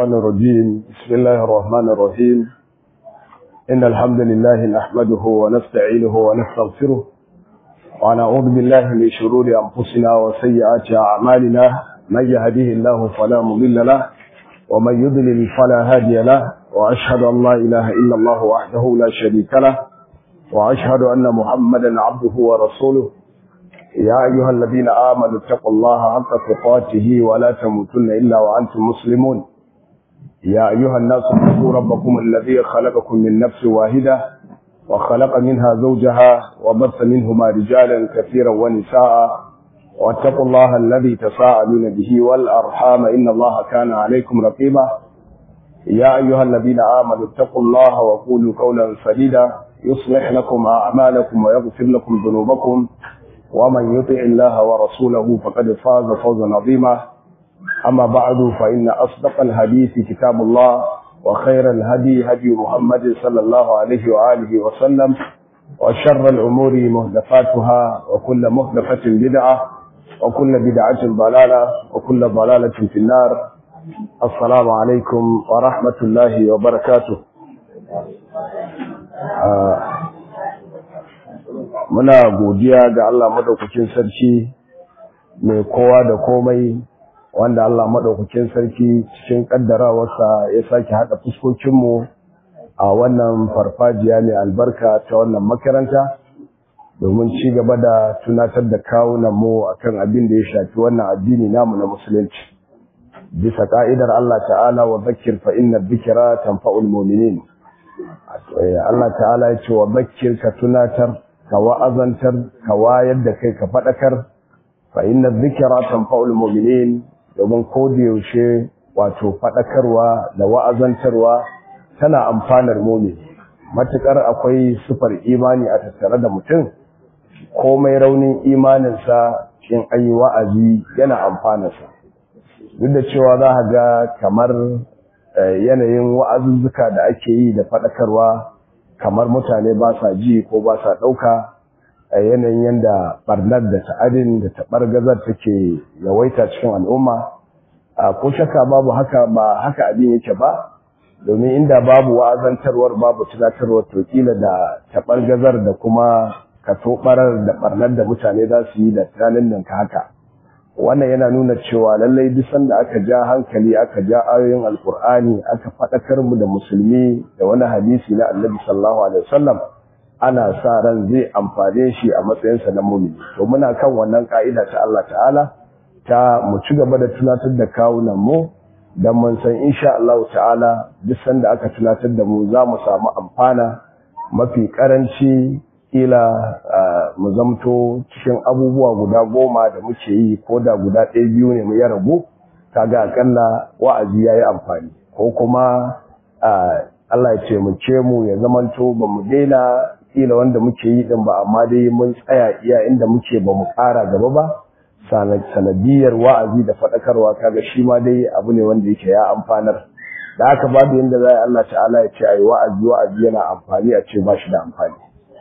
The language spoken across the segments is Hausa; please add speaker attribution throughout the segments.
Speaker 1: الشيطان الرجيم بسم الله الرحمن الرحيم إن الحمد لله نحمده ونستعينه ونستغفره ونعوذ بالله من شرور أنفسنا وسيئات أعمالنا من يهديه الله فلا مضل له ومن يضلل فلا هادي له وأشهد أن لا إله إلا الله وحده لا شريك له وأشهد أن محمدا عبده ورسوله يا أيها الذين آمنوا اتقوا الله حق تقاته ولا تموتن إلا وأنتم مسلمون يا أيها الناس اتقوا ربكم الذي خلقكم من نفس واحدة وخلق منها زوجها وبث منهما رجالا كثيرا ونساء واتقوا الله الذي تساءلون به والأرحام إن الله كان عليكم رقيبا يا أيها الذين آمنوا اتقوا الله وقولوا قولا سديدا يصلح لكم أعمالكم ويغفر لكم ذنوبكم ومن يطع الله ورسوله فقد فاز فوزا عظيما أما بعد فإن أصدق الحديث كتاب الله وخير الهدي هدي محمد صلى الله عليه وآله وسلم وشر الأمور مهدفاتها وكل مهدفة بدعة وكل بدعة ضلالة وكل ضلالة في النار السلام عليكم ورحمة الله وبركاته آه muna godiya ga Allah madaukakin sarki mai kowa da komai wanda Allah madaukakin sarki cikin kaddarawarsa ya sake hada fuskokinmu a wannan farfajiya mai albarka ta wannan makaranta domin ci gaba da tunatar da kawunan mu akan abin da ya shafi wannan addini namu na musulunci bisa ka'idar Allah ta'ala wa zakkir fa inna dhikra tanfa'ul mu'minin Allah ta'ala ya ce wa zakkir ka tunatar ka wa'azantar ka wayar da kai ka faɗakar fa inna dhikra tanfa'ul mu'minin domin ko da yaushe wato faɗakarwa da wa'azantarwa tana amfanar mu'min matukar akwai sufar imani a tattare da mutum komai raunin imaninsa in ayi wa'azi yana amfanarsa duk da cewa za ka ga kamar yanayin wa'azuzzuka da ake yi da faɗakarwa kamar mutane ba sa ji ko ba sa ɗauka a yanayin yadda ɓarnar da ta'adin da taɓargazar take yawaita cikin al'umma a ko shaka babu haka ba haka abin yake ba domin inda babu wa'azantarwar babu tunatarwar to kila da taɓargazar da kuma katoɓarar da ɓarnar da mutane za su yi da tunanin nan ka haka wannan yana nuna cewa lallai duk sanda aka ja hankali aka ja ayoyin alkur'ani aka faɗakar mu da musulmi da wani hadisi na annabi sallallahu alaihi wasallam ana sa ran zai amfane shi a matsayinsa na mumini to muna kan wannan ka'ida ta Allah ta'ala ta mu ci gaba da tunatar da kawunan mu dan mun san insha Allah ta'ala duk sanda aka tunatar da mu za mu samu amfana mafi karanci kila mu zamto cikin abubuwa guda goma da muke yi ko da guda ɗaya biyu ne mu ya rabu kaga akalla wa'azi ya yi amfani ko kuma Allah ya ce mu ce mu ya zamanto ba mu daina kila wanda muke yi din ba amma dai mun tsaya iya inda muke ba mu ƙara gaba ba sanadiyar wa'azi da faɗakarwa kaga shi ma dai abu ne wanda yake ya amfanar da haka babu yadda za Allah ta'ala ya ce ayi wa'azi wa'azi yana amfani a ce ba shi da amfani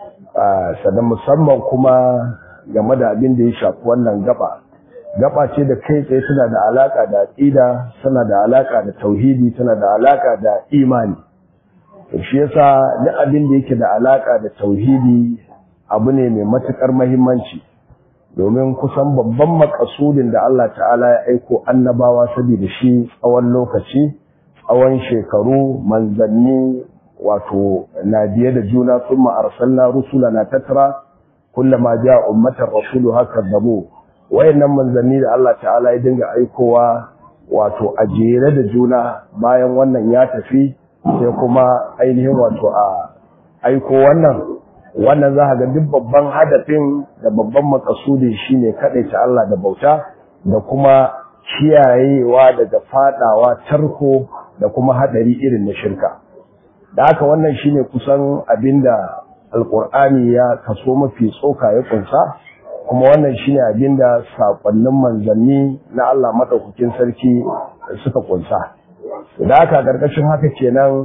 Speaker 1: sannan musamman kuma game da abin da ya shafi wannan gaba gaba ce da kai tsaye tana da alaka da aqida tana da alaka da tauhidi tana da alaka da imani to shi yasa duk abin da yake da alaka da tauhidi abu ne mai matukar muhimmanci domin kusan babban makasudin da Allah ta'ala ya aiko annabawa saboda shi tsawon lokaci tsawon shekaru manzanni wato na biye da juna thumma arsalna rusulana tatra kullama jaa ummatan rasulu haka zabo wayannan manzanni da Allah ta'ala ya dinga aikowa wato a jere da juna bayan wannan ya tafi sai kuma ainihin wato a aiko wannan wannan za ga duk babban hadafin da babban makasudin shine ta Allah da bauta da kuma kiyayewa daga fadawa tarko da kuma hadari irin na shirka da haka wannan shine kusan abinda alkur'ani ya kaso mafi tsoka ya kunsa kuma wannan shine abinda sakonnin manzanni na Allah madaukakin sarki suka kunsa da haka karkashin haka kenan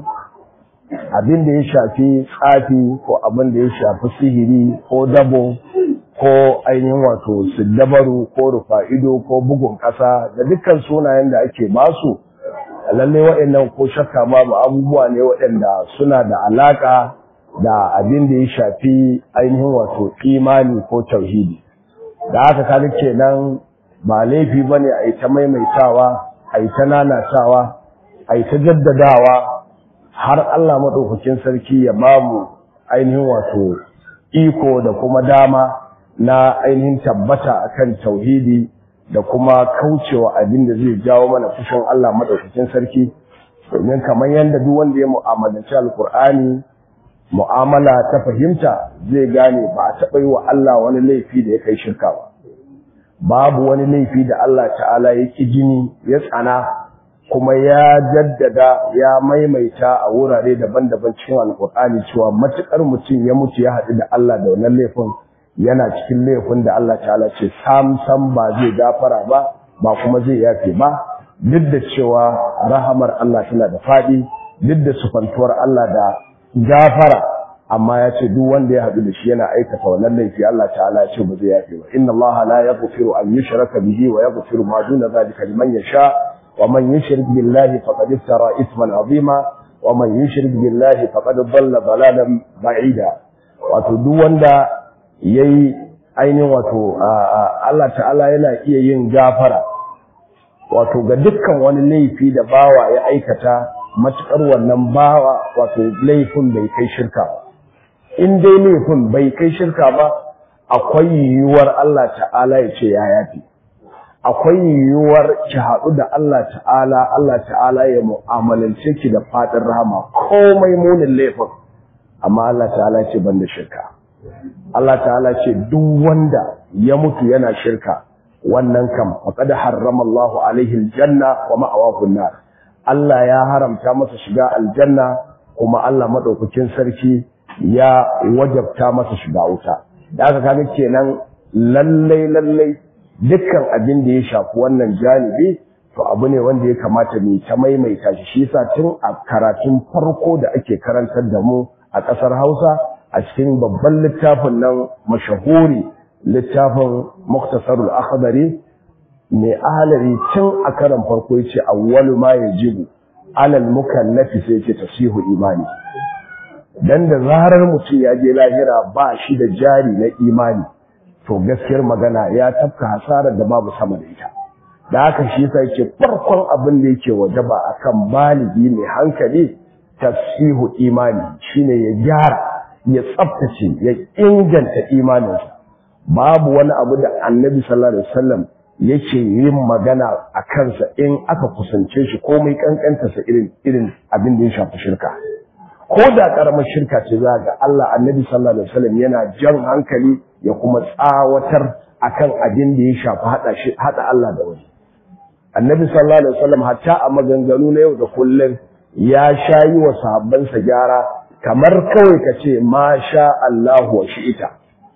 Speaker 1: abin da ya shafi tsafi ko abin da ya shafi sihiri ko dabo ko ainihin wato siddabaru ko rufa'ido ko bugun ƙasa da dukkan sunayen da ake basu lalle waɗannan ko shakka babu abubuwa ne waɗanda suna da alaka da abin da ya shafi ainihin wato imani ko tauhidi da haka kaga kenan ba laifi bane a yi ta maimaitawa a yi ta nanatawa a yi ta jaddadawa har Allah maɗaukakin sarki ya ba mu ainihin wato iko da kuma dama na ainihin tabbata akan tauhidi da kuma kaucewa abin da zai jawo mana fushin Allah maɗaukakin sarki domin kamar yadda duk wanda ya mu'amalanci alkur'ani mu'amala ta fahimta zai gane ba a taɓa yi wa Allah wani laifi da ya kai shirka ba babu wani laifi da Allah ta'ala ya ƙi jini ya tsana kuma ya jaddada ya maimaita a wurare daban-daban cikin alkur'ani cewa matuƙar mutum ya mutu ya haɗu da Allah da wannan laifin yana cikin laifin da Allah ta'ala ce sam sam ba zai gafara ba ba kuma zai yafe ba duk da cewa rahamar Allah tana da faɗi duk da sufantuwar Allah da gafara amma ya ce duk wanda ya haɗu da shi yana aikata wannan laifi Allah ta'ala ya ce ba zai yafe ba inna Allah la yaghfiru an yushraka bihi wa yaghfiru ma duna zalika liman yasha wa man yushrik billahi faqad iftara ithman azima wa man yushrik billahi faqad dhalla dhalalan ba'ida wato duk wanda yayi ainihin wato Allah ta'ala yana iya yin gafara wato ga dukkan wani laifi da bawa ya aikata matukar wannan bawa wato laifin bai kai shirka ba in dai laifin bai kai shirka ba akwai yiwuwar Allah ta'ala ya ce ya yafi akwai yiwuwar ki haɗu da Allah ta'ala Allah ta'ala ya mu'amalance ki da fadin rahama komai munin laifin amma Allah ta'ala ce ban da shirka Allah ta'ala ce duk wanda ya mutu yana shirka wannan kam faqad harrama Allah alaihi aljanna wa ma'awahu nar Allah ya haramta masa shiga aljanna kuma Allah madaukakin sarki ya wajabta masa shiga wuta da aka kaga kenan lallai lallai dukkan abin da ya shafi wannan janibi to abu ne wanda ya kamata mu ta maimaita shi shi yasa tun a karatun farko da ake karantar da mu a ƙasar Hausa a cikin babban littafin nan mashahuri littafin Muktasarul Akhdari mai ahalari tun a karan farko yace awwalu ma yajibu alal mukallafi sai yace tasihu imani dan da zarar mutum ya je lahira ba shi da jari na imani to gaskiyar magana ya tafka hasarar da babu sama da ita da haka shi yasa yake farkon abin da yake wajaba akan baligi mai hankali tasihu imani shine ya gyara ya tsaftace ya inganta imaninsa babu wani abu da annabi sallallahu alaihi wasallam yake yin magana a kansa in aka kusance shi komai kankantarsa irin irin abin da ya shafi shirka ko da karamar shirka ce za ga Allah annabi sallallahu alaihi wasallam yana jan hankali ya kuma tsawatar akan abin da ya shafi hada shi hada Allah da wani annabi sallallahu alaihi wasallam hatta a maganganu na yau da kullum ya shayi wa sahabbansa gyara kamar kawai ka ce ma sha Allahu wa shi'ita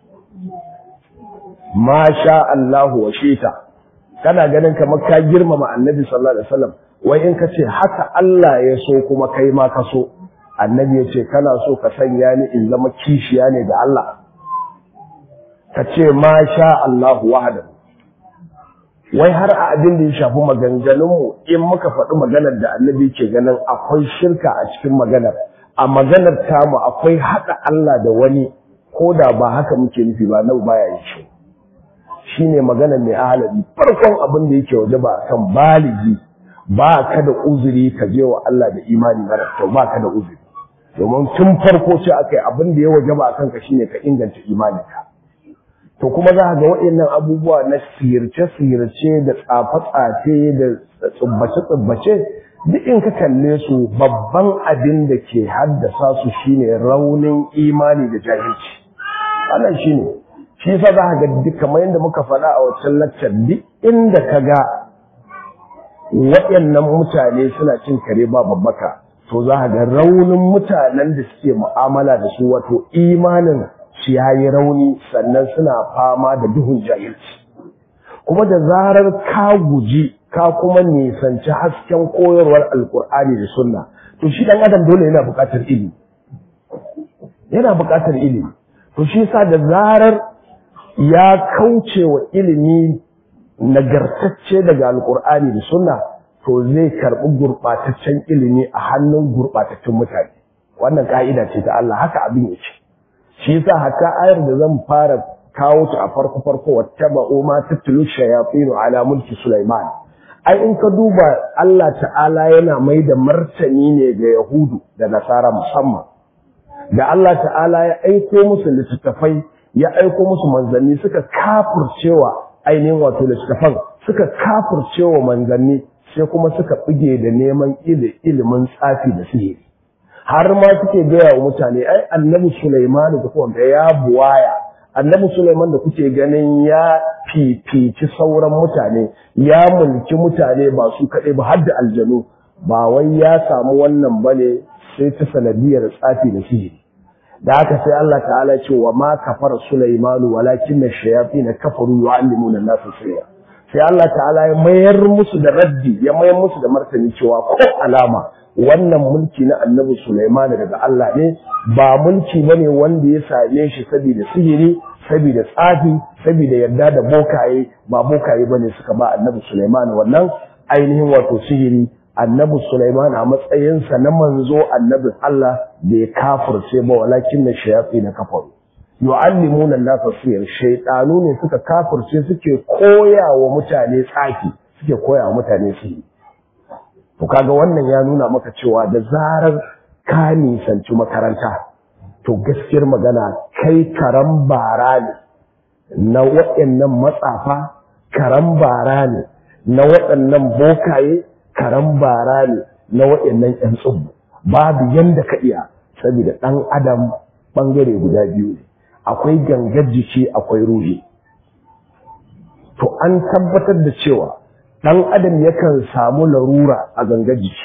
Speaker 1: ma sha Allahu wa shi'ita kana ganin kamar ka girmama annabi sallallahu alaihi wasallam wai in ka ce haka Allah ya so kuma kai ma ka so annabi ya ce kana so ka sanya ni in zama kishiya ne da Allah ka ce ma sha Allahu wahdahu wai har a abin da ya shafi maganganunmu in muka faɗi maganar da annabi ke ganin akwai shirka a cikin maganar a maganar tamu akwai haɗa Allah da wani ko da ba haka muke nufi ba nau baya yi shi shine maganar mai ahalabi farkon abin da yake waje ba kan baligi ba ka da uzuri ka je wa Allah da imani mara kyau ba ka da uzuri domin tun farko ce akai abin da ya waje ba kanka shine ka inganta imaninka to kuma za ga waɗannan abubuwa na sirce-sirce da tsafe-tsafe da tsubbace-tsubbace duk in ka kalle su babban abin da ke haddasa su shine raunin imani da jahilci wannan shine shi yasa za ga duk kamar yadda muka faɗa a wancan laccar duk inda ka ga waɗannan mutane suna cin kare ba babbaka to za ga raunin mutanen da suke mu'amala da su wato imanin shi ya yi rauni sannan suna fama da duhun jahilci kuma da zarar ka guji ka kuma nisanci hasken koyarwar alkur'ani da sunna to shi dan adam dole yana buƙatar ilimi yana buƙatar ilimi to shi yasa da zarar ya kauce wa ilimi nagartacce daga alkur'ani da sunna to zai karɓi gurɓataccen ilimi a hannun gurɓataccen mutane wannan ka'ida ce ta Allah haka abin yake shi yasa hatta ayar da zan fara kawo ta a farko farko wattaba'u ma tatlu shayatin ala mulki Sulaiman ai in ka duba Allah ta'ala yana mai da martani ne ga Yahudu da Nasara musamman da Allah ta'ala ya aiko musu littattafai ya aiko musu manzanni suka kafircewa ainihin wato littattafan suka kafircewa manzanni sai kuma suka bige da neman ilimin tsafi da sihiri har ma suke gaya wa mutane ai annabi Sulaiman da kuma ya buwaya annabi Sulaiman da kuke ganin ya fifici sauran mutane ya mulki mutane ba su kaɗai ba har da aljanu ba wai ya samu wannan bane sai ta sanadiyar tsafi da sihiri da haka sai Allah ta'ala ce wa ma kafara Sulaimanu walakin ash-shayatin kafaru yu'allimuna an-nasa sirra sai Allah ta'ala ya mayar musu da raddi ya mayar musu da martani cewa ko alama wannan mulki na annabi Sulaiman daga Allah ne ba mulki bane wanda ya same shi saboda sihiri saboda tsafi saboda yarda da bokaye ba bokaye bane suka ba annabi Sulaiman wannan ainihin wato sihiri annabi Sulaiman a matsayinsa na manzo annabin Allah bai kafirce ba walakin na shayafi na kafaru yu'allimuna an-nasa sihir shaytanu ne suka kafirce suke koya wa mutane tsafi suke koya wa mutane sihiri to kaga wannan ya nuna maka cewa da zarar ka nisanci makaranta to gaskiyar magana kai karan bara ne na waɗannan matsafa karan bara ne na waɗannan bokaye karan bara ne na waɗannan ƴan tsubbu babu yanda ka iya saboda ɗan adam ɓangare guda biyu ne akwai gangar jiki akwai ruhi to an tabbatar da cewa ɗan adam yakan samu larura a gangar jiki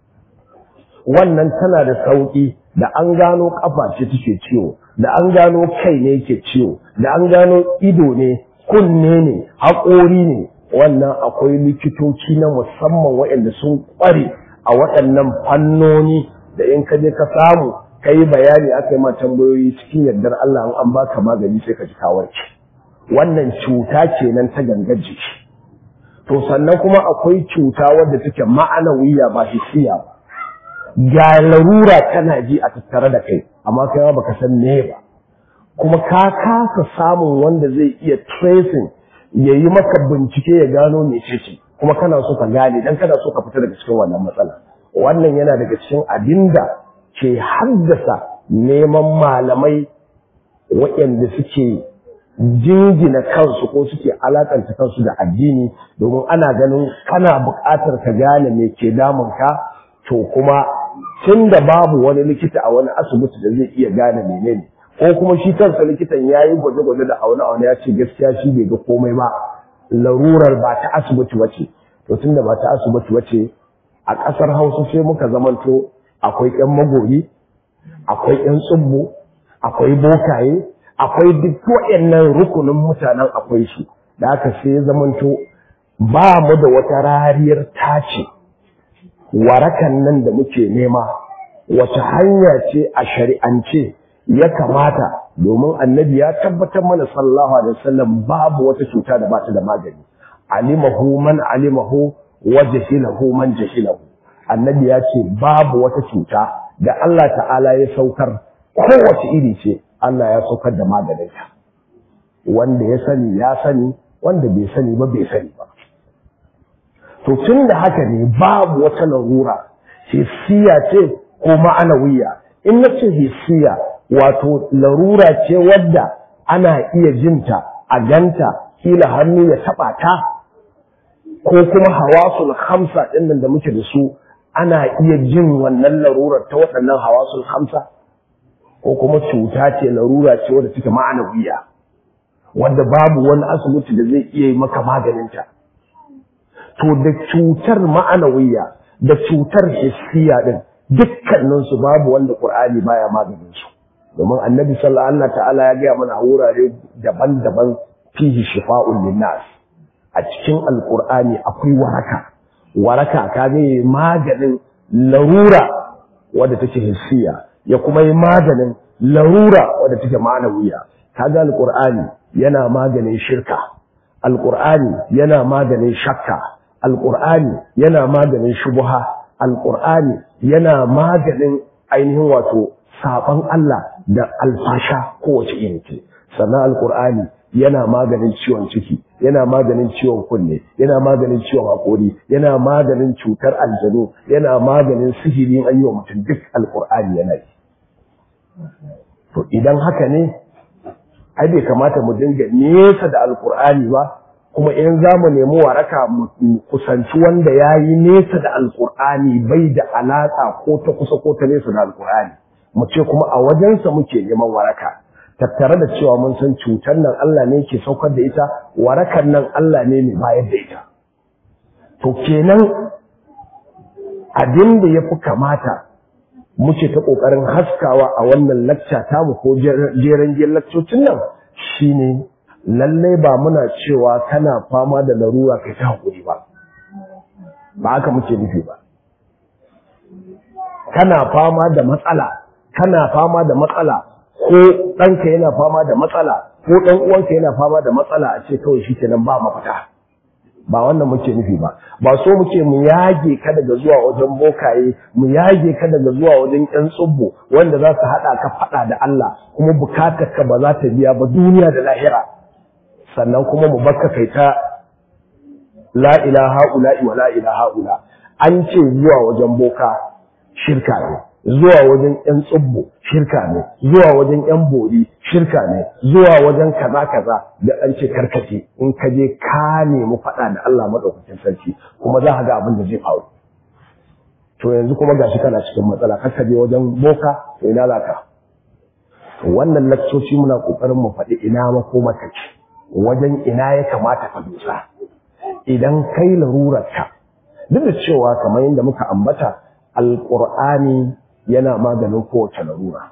Speaker 1: wannan tana da sauƙi da an gano ƙafa ce take ciwo da an gano kai ne yake ciwo da an gano ido ne kunne ne haƙori ne wannan akwai likitoci na musamman waɗanda sun ƙware a waɗannan fannoni da in ka je ka samu ka yi bayani aka yi ma tambayoyi cikin yardar Allah an baka magani sai ka ji kawarki wannan cuta kenan ta gangar jiki to sannan kuma akwai cuta wadda take ma'anawiya ba hissiya ba ga larura tana ji a tattare da kai amma kai ma baka san me ba kuma ka kasa samun wanda zai iya tracing ya yi maka bincike ya gano mecece kuma kana so ka gane dan kana so ka fita daga cikin wannan matsala wannan yana daga cikin abinda ke haddasa neman malamai waɗanda suke jingina kansu ko suke alakanta kansu da addini domin ana ganin kana buƙatar ka gane me ke damun ka to kuma tun da babu wani likita a wani asibiti da zai iya gane menene ko kuma shi kansa likitan ya yi gwaje-gwaje da aune-aune ya ce gaskiya shi bai ga komai ba larurar ba ta asibiti wace to tun da ba ta asibiti wace a ƙasar hausa sai muka zamanto akwai ƴan magori akwai ƴan tsubbu akwai bokaye akwai duk waɗannan rukunin mutanen akwai su da haka sai ya zamanto ba mu da wata rariyar tace warakan nan da muke nema wace hanya ce a shari'ance ya kamata domin annabi ya tabbatar mana sallallahu alaihi wasallam babu wata cuta da bata da magani alimahu man alimahu wa jahilahu man jahilahu annabi ya ce babu wata cuta da Allah ta'ala ya saukar kowace iri ce Allah ya saukar da maganinta wanda ya sani ya sani wanda bai sani ba bai sani ba to tun da haka ne babu wata larura hissiya ce ko ma'anawiya in na ce hissiya wato larura ce wadda ana iya jinta a ganta kila hannu ya taɓa ta ko kuma hawasul hamsa ɗin nan da muke da su ana iya jin wannan larurar ta waɗannan hawasul hamsa ko kuma cuta ce larura ce wadda take ma'anawiya wadda babu wani asibiti da zai iya yi maka maganinta to da cutar ma'anawiya da cutar hissiya din dukkanin su babu wanda Qur'ani baya maganin su domin Annabi sallallahu alaihi ta'ala ya gaya mana a wurare daban-daban fihi shifa'un linnas a cikin alqur'ani akwai waraka waraka ka ne maganin larura wadda take hissiya ya kuma yi maganin larura wadda take ma'anawiya kaga alqur'ani yana maganin shirka alqur'ani yana maganin shakka alqur'ani yana maganin shubuha alqur'ani yana maganin ainihin wato saban Allah da alfasha kowace irin ce sannan alqur'ani yana maganin ciwon ciki yana maganin ciwon kunne yana maganin ciwon haƙori yana maganin cutar aljanu yana maganin sihirin an yi wa mutum duk alƙur'ani yana yi to idan haka ne ai bai kamata mu dinga nesa da alƙur'ani ba kuma in za mu nemi waraka mu kusanci wanda ya yi nesa da alƙur'ani bai da alaƙa ko ta kusa ko ta nesa da alƙur'ani mu ce kuma a wajensa muke neman waraka tattare da cewa mun san cutar nan Allah ne ke saukar da ita warakan nan Allah ne mai bayar da ita to kenan abin da ya fi kamata muke ta ƙoƙarin haskawa a wannan lacca tamu ko jeren jeren laccocin nan shine lallai ba muna cewa kana fama da larura kai ta haƙuri ba ba haka muke nufi ba kana fama da matsala kana fama da matsala ko ɗanka yana fama da matsala ko ɗan uwanka yana fama da matsala a ce kawai shi kenan ba mafita ba wannan muke nufi ba ba so muke mu yage ka daga zuwa wajen bokaye mu yage ka daga zuwa wajen ƴan tsubbo wanda za su haɗa ka faɗa da Allah kuma bukatar ka ba za ta biya ba duniya da lahira sannan kuma mu bakka kai ta la ilaha ula wa la ilaha ula an ce zuwa wajen boka shirka ne zuwa wajen ƴan tsubbo shirka ne zuwa wajen ƴan bori shirka ne zuwa wajen kaza kaza da an ce karkace in ka je ka nemi faɗa da Allah madaukakin sarki kuma za ka ga abin da zai faru to yanzu kuma gashi kana cikin matsala kar ka je wajen boka to ina za ka to wannan lakcoci muna kokarin mu faɗi ina makoma take wajen ina ya kamata ka dosa idan kai larurarka duk da cewa kamar yadda muka ambata alƙur'ani yana maganin kowace larura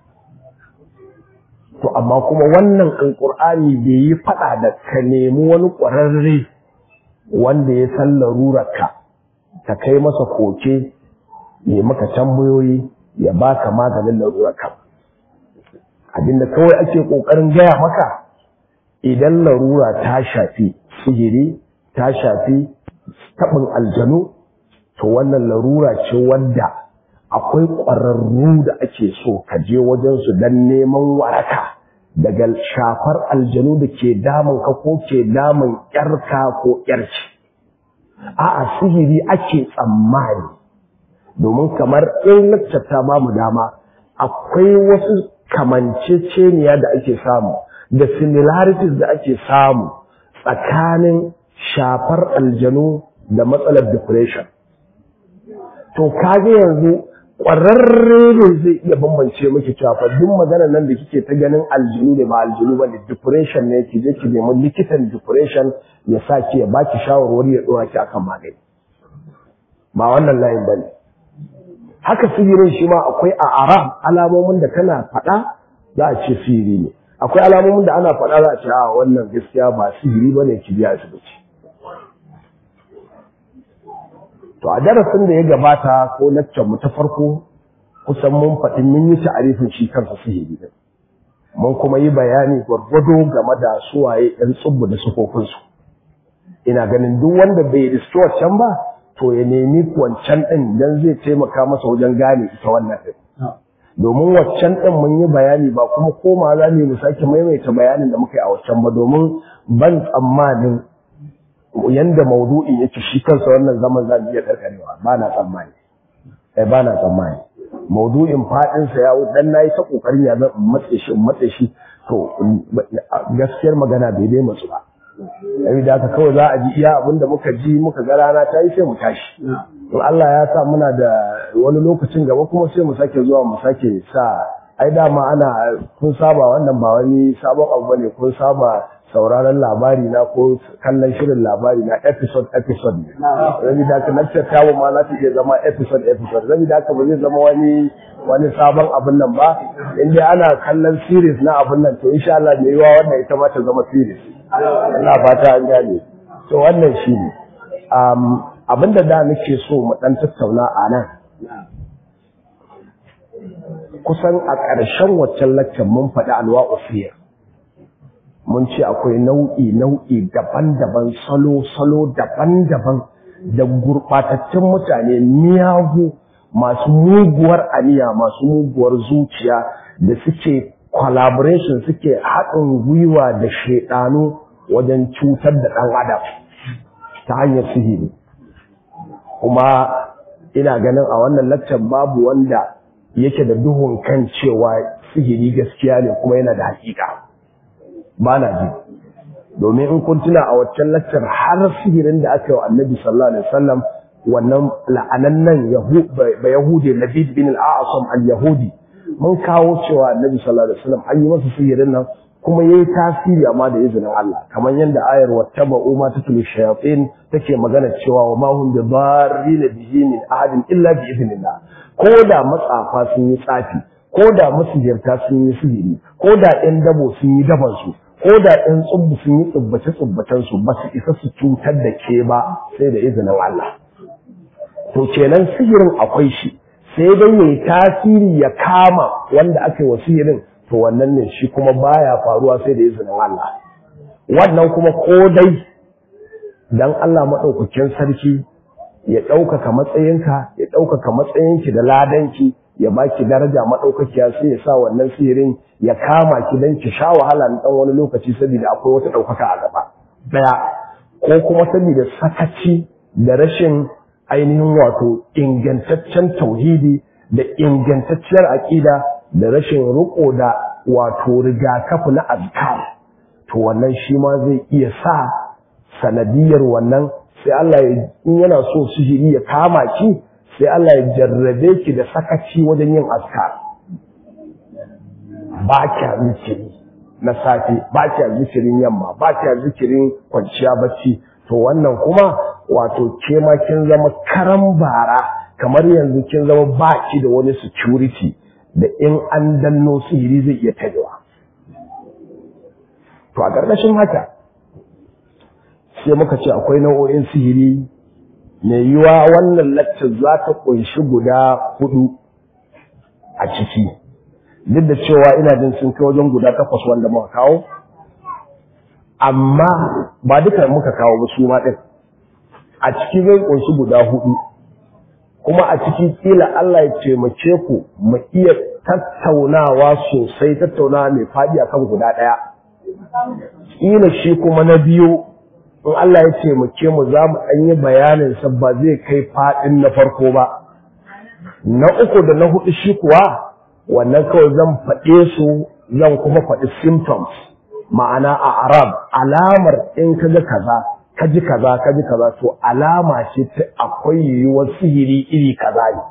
Speaker 1: to amma kuma wannan alƙur'ani bai yi faɗa da ka nemi wani ƙwararre wanda ya san larurarka ka kai masa koke ya maka tambayoyi ya baka maganin larurarka abinda kawai ake ƙoƙarin gaya maka idan larura ta shafi sihiri ta shafi taɓin aljanu to wannan larura ce wanda akwai ƙwararru da ake so ka je wajensu don neman waraka daga shafar aljanu da ke damun ka ko ke damun ƴarka ko ƴarci a'a sihiri ake tsammani domin kamar in lakcata ba mu dama akwai wasu kamanceceniya da ake samu da similarities da ake samu tsakanin shafar aljanu da matsalar depression to kage yanzu ƙwararre ne zai iya bambance miki cewa fa duk maganar nan da kike ta ganin aljinu ne ba aljinu ba ne depression ne ki je ki nemi likitan depression ya sa ki ya baki shawarwari ya dora ki akan magani ba wannan layin bane haka sihirin shi ma akwai a arab alamomin da kana faɗa za a ce sihiri ne akwai alamomin da ana faɗa za a ce a wannan gaskiya ba sihiri bane ki biya asibiti To a darasin da ya gabata ko laccan mu ta farko kusan mun faɗi mun yi ta'arifin shi kansa sihiri din. Mun kuma yi bayani gwargwado game da suwaye ɗan tsubbu da sufofinsu. Ina ganin duk wanda bai riski wancan ba to ya nemi wancan ɗin dan zai taimaka masa wajen gane ita wannan ɗin. Domin waccan ɗin mun yi bayani ba kuma koma za mu sake maimaita bayanin da muka yi a waccan ba domin ban tsammanin yanda maudu'in yake shi kansa wannan zaman za mu iya karkarewa ba na tsammani eh ba na tsammani maudu'in fadin sa ya dan nayi ta kokarin ya zan matse shi matse shi to gaskiyar magana bai dai matsu ba yayi da haka kawai za a ji iya abin da muka ji muka ga rana ta yi sai mu tashi in Allah ya sa muna da wani lokacin gaba kuma sai mu sake zuwa mu sake sa ai dama ana kun saba wannan ba wani sabon abu bane kun saba sauraron labari na ko kallon shirin labari na episode episode ne rabi da ka lecture tawo ma za ta iya zama episode episode rabi da ka ba zai zama wani wani sabon abin nan ba in dai ana kallon series na abin nan to insha Allah mai yiwa wannan ita ma ta zama series ina fata an gane to wannan shine um abinda da nake so mu dan tattauna a nan kusan a ƙarshen waccan lecture mun faɗi alwa'u fiyar mun ce akwai nau'i nau'i daban-daban salo-salo daban-daban da gurɓatattun mutane miyagu masu muguwar aniya masu muguwar zuciya da suke collaboration suke haɗin gwiwa da shaidanu wajen cutar da ɗan adam ta hanyar sihiri kuma ina ganin a wannan laccan babu wanda yake da duhun kan cewa sihiri gaskiya ne kuma yana da hakika ba na ji domin in kun tuna a waccan laccar har sihirin da aka yi wa annabi sallallahu alaihi wasallam wannan la'anannan ba yahudi labid bin al-a'sam al-yahudi mun kawo cewa annabi sallallahu alaihi wasallam an yi masa sihirin nan kuma yayi tasiri amma da izinin Allah kamar yadda ayar wattaba'u ma tatlu shayatin take magana cewa wa ma hum bi darrin bihi min ahadin illa bi idnillah ko da matsafa sun yi tsafi ko da masihirta sun yi sihiri ko da ɗan dabo sun yi daban su ko da ɗan tsubbu sun yi tsubbace tsubbacen su ba su isa su cutar da ke ba sai da izinin Allah to kenan sihirin akwai shi sai dai yayi tasiri ya kama wanda aka yi wa sihirin to wannan ne shi kuma baya faruwa sai da izinin Allah wannan kuma ko dai dan Allah madaukakin sarki ya ɗaukaka matsayinka ya ɗaukaka matsayinki da ladanki ya baki daraja madaukakiya sai ya sa wannan sihirin ya kama ki dan ki sha wahala na dan wani lokaci saboda akwai wata ɗaukaka a gaba daya ko kuma saboda sakaci da rashin ainihin wato ingantaccen tauhidi da ingantacciyar aƙida da rashin riko da wato rigakafi na azkar to wannan shi ma zai iya sa sanadiyar wannan sai Allah ya in yana so sihiri ya kama ki sai Allah ya jarrabe ki da sakaci wajen yin azkar ba kya zikiri na safe ba kya zikirin yamma ba kya zikirin kwanciya bacci to wannan kuma wato ke ma kin zama karan bara kamar yanzu kin zama baki da wani security da in an danno sihiri zai iya tarewa to a ƙarƙashin haka sai muka ce akwai nau'o'in sihiri mai yiwa wannan laccar za ta ƙunshi guda hudu a ciki duk da cewa ina jin sun kai wajen guda takwas wanda muka kawo amma ba duka muka kawo ba su ma ɗin a ciki zai ƙunshi guda hudu kuma a ciki kila Allah ya taimake ku mu iya tattaunawa sosai tattaunawa mai faɗi akan guda ɗaya kila shi kuma na biyu in Allah ya taimake mu za mu ɗan yi bayanin sa ba zai kai faɗin na farko ba na uku da na hudu shi kuwa wannan kawai zan faɗe su zan kuma faɗi symptoms ma'ana a arab alamar in ka ga kaza ka ji kaza ka ji kaza to alama ce ta akwai yiwuwar sihiri iri kaza ne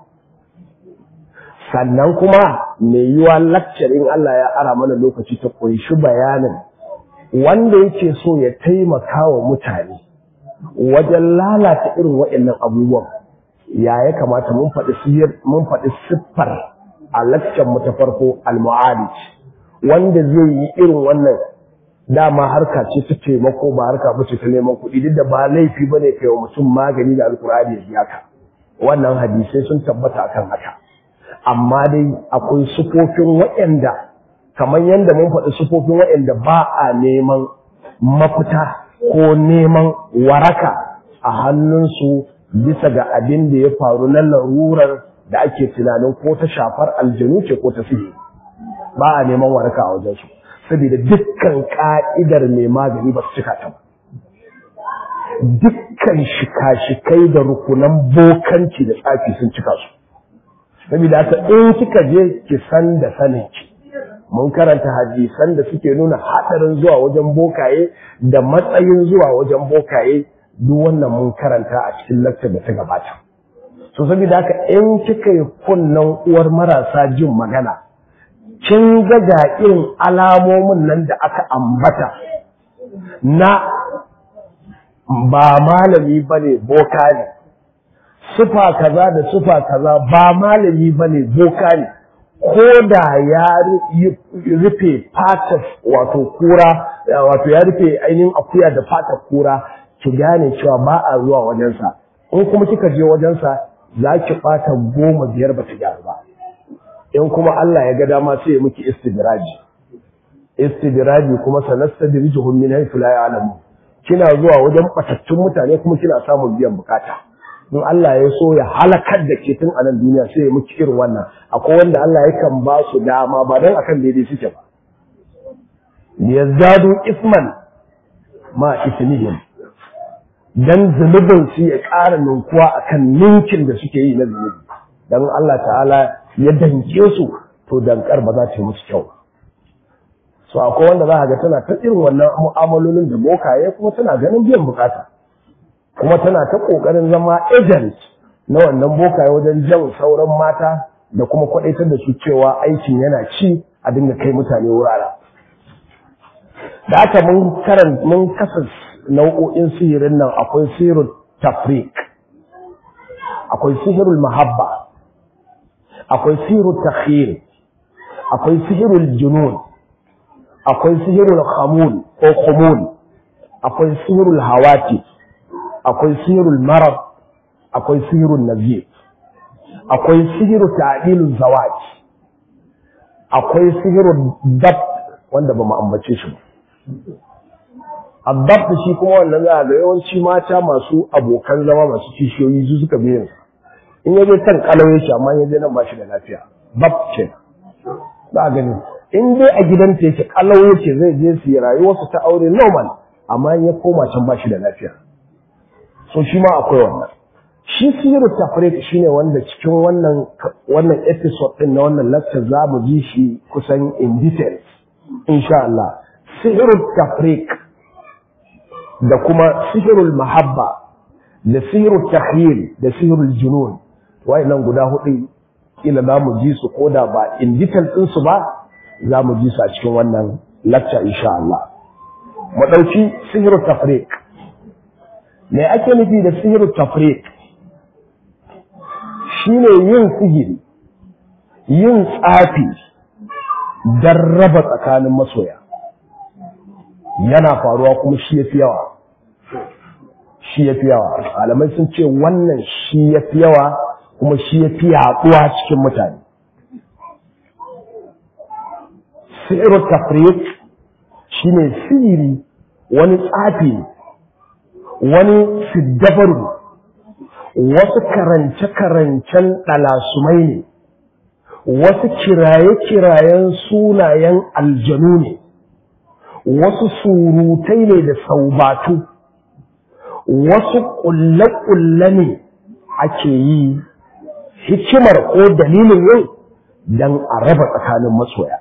Speaker 1: sannan kuma mai yiwuwa lakcarin Allah ya ara mana lokaci ta kunshi bayanin wanda yake so ya taimaka wa mutane wajen lalata irin waɗannan abubuwan ya ya kamata mun faɗi sihir mun faɗi siffar a lakcan mu ta farko al-mu'alij wanda zai yi irin wannan dama harka ce ta taimako ba harka ba ce ta neman kuɗi duk da ba laifi ba ne kai wa mutum magani da alkur'ani ya biya ka wannan hadisai sun tabbata akan haka amma dai akwai sufofin waɗanda kamar yadda mun faɗi sufofin waɗanda ba a neman mafita ko neman waraka a hannunsu bisa ga abin da ya faru na larurar da ake tunanin ko ta shafar aljanu ce ko ta sihiri ba a neman waraka a wajensu saboda dukkan ka'idar mai magani ba su cika ta ba dukkan shika-shikai da rukunan bokanci da tsafi sun cika su saboda haka in kika je ki san da sanin ki mun karanta hadisan da suke nuna hadarin zuwa wajen bokaye da matsayin zuwa wajen bokaye duk wannan mun karanta a cikin lakcar da ta gabata so saboda haka in kika yi kunnan uwar marasa jin magana kin ga ga irin alamomin nan da aka ambata na ba malami bane boka ne sufa kaza da sufa kaza ba malami bane boka ne ko da ya rufe fatar wato kura wato ya rufe ainihin akuya da fatar kura ki gane cewa ba a zuwa wajensa in kuma kika je wajensa za ki ɓata goma biyar ba ta gyaru ba in kuma Allah ya ga dama sai ya miki istidraji istidraji kuma sanastadrijuhum min haythu la ya'lamun kina zuwa wajen batattun mutane kuma kina samun biyan bukata in Allah ya so ya halakar da ke tun a nan duniya sai ya miki irin wannan akwai wanda Allah yakan ba su dama ba dan akan daidai suke ba liyazdadu isman ma ismihim dan zunubin su ya ƙara ninkuwa akan ninkin da suke yi na zunubi dan Allah ta'ala ya danke su to dankar ba za ta yi musu kyau so akwai wanda za a ga tana ta irin wannan mu'amalolin da bokaye kuma tana ganin biyan bukata kuma tana ta kokarin zama agent na wannan bokaye wajen jan sauran mata da kuma kwadaitar da su cewa aikin yana ci a dinga kai mutane wurare da aka mun karan mun kasa nau'o'in sihirin nan akwai sihirul tafriq akwai sihirul mahabba akwai sihirul takhir akwai sihirul junun akwai sihirul khamul ko khumul akwai sihirul hawati akwai sihirul marad akwai sihirul nazir akwai sihirul ta'dilul zawaj akwai sihirul dab wanda ba mu ambace shi ba Abbab shi kuma wannan za a ga yawanci mata masu abokan zama masu kishiyoyi su suka biyan in yaje kan kalauye shi amma yaje nan ba shi da lafiya bab ce za a gani in dai a gidanta yake kalauye ce zai je su yi rayuwarsu ta aure normal amma in ya koma can ba shi da lafiya so shi ma akwai wannan shi siru tafrik shine wanda cikin wannan wannan episode din na wannan lecture za mu ji shi kusan in details insha Allah sihirul tafrik da kuma sihirul mahabba da sihirul tahyil da sihirul junun nan guda hudu kila za mu ji su koda ba in detail din su ba za mu ji su a cikin wannan lecture insha Allah mu dauki sihirul tafrik me ake nufi da sihirul tafrik shine yin sihiri yin tsafi don raba tsakanin masoya yana faruwa kuma shi ya fi yawa shi ya fi yawa alamai sun ce wannan shi ya fi yawa kuma shi ya fi yaduwa cikin mutane sihiru tafrik shi ne sihiri wani tsafi wani siddabaru wasu karance-karancen ɗalasumai ne wasu kiraye-kirayen sunayen aljanu ne wasu surutai ne da saubatu wasu ƙulle-ƙulle ne ake yi hikimar ko dalilin yin don a raba tsakanin masoya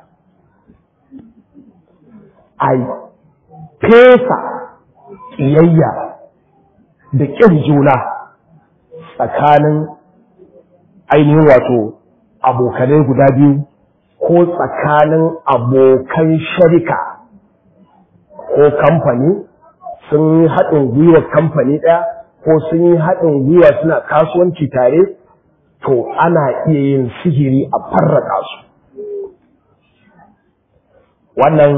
Speaker 1: a fesa ƙiyayya da ƙin juna tsakanin ainihin wato abokanai guda biyu ko tsakanin abokan sharika ko kamfani sun yi haɗin gwiwa kamfani ɗaya ko sun yi haɗin gwiwa suna kasuwanci tare to ana iya yin sihiri a farraka su wannan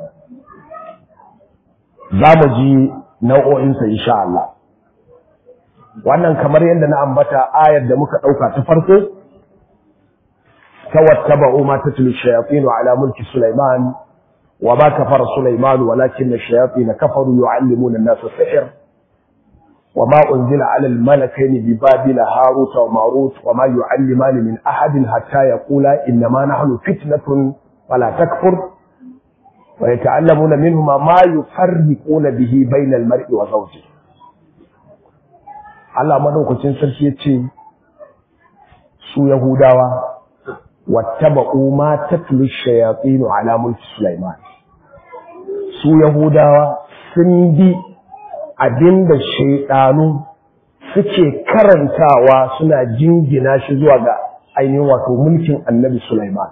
Speaker 1: za mu ji nau'o'insa insha Allah wannan kamar yadda na ambata ayar da muka ɗauka ta farko tawattaba'u ma tatlu shayatin ala mulki Sulaiman wa ma kafara Sulaiman walakin ash-shayatin kafaru yu'allimuna an-nasa as-sihr wa ma unzila 'ala al-malakayn bi babila harut wa marut wa ma yu'allimani min ahadin hatta yaqula innama nahnu fitnatun fala takfur wa yata'allamuna minhuma ma yufarriquna bihi bayna al-mar'i wa zawjihi Allah madaukakin sarki ya ce su Yahudawa wattaba'u ma tatlu shayatin ala mulki Sulaiman su Yahudawa sun bi abinda shaydanu suke karantawa suna jingina shi zuwa ga ainihin wato mulkin Annabi Sulaiman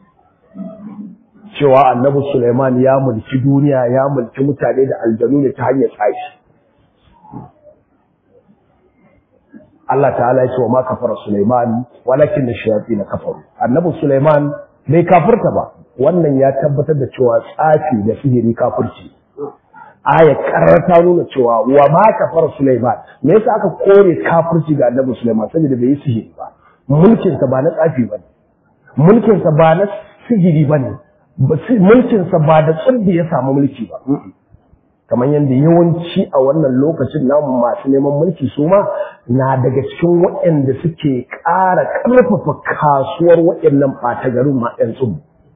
Speaker 1: cewa Annabi Sulaiman ya mulki duniya ya mulki mutane da aljanu ne ta hanyar tsashi Allah ta'ala ya ce wa ma kafara Sulaiman walakin da shayatin na kafaru annabi Sulaiman bai kafirta ba wannan ya tabbatar da cewa tsafi da sihiri kafirci aya karanta nuna cewa wa ma kafara Sulaiman me yasa aka kore kafirci ga annabi Sulaiman saboda bai yi sihiri ba mulkin sa ba na tsafi bane mulkin sa ba na sihiri bane mulkin sa ba da tsubbi ya samu mulki ba kamar yadda yawanci a wannan lokacin namu masu neman mulki su ma na daga cikin waɗanda suke ƙara ƙarfafa kasuwar waɗannan ɓata garin ma ɗan tsubu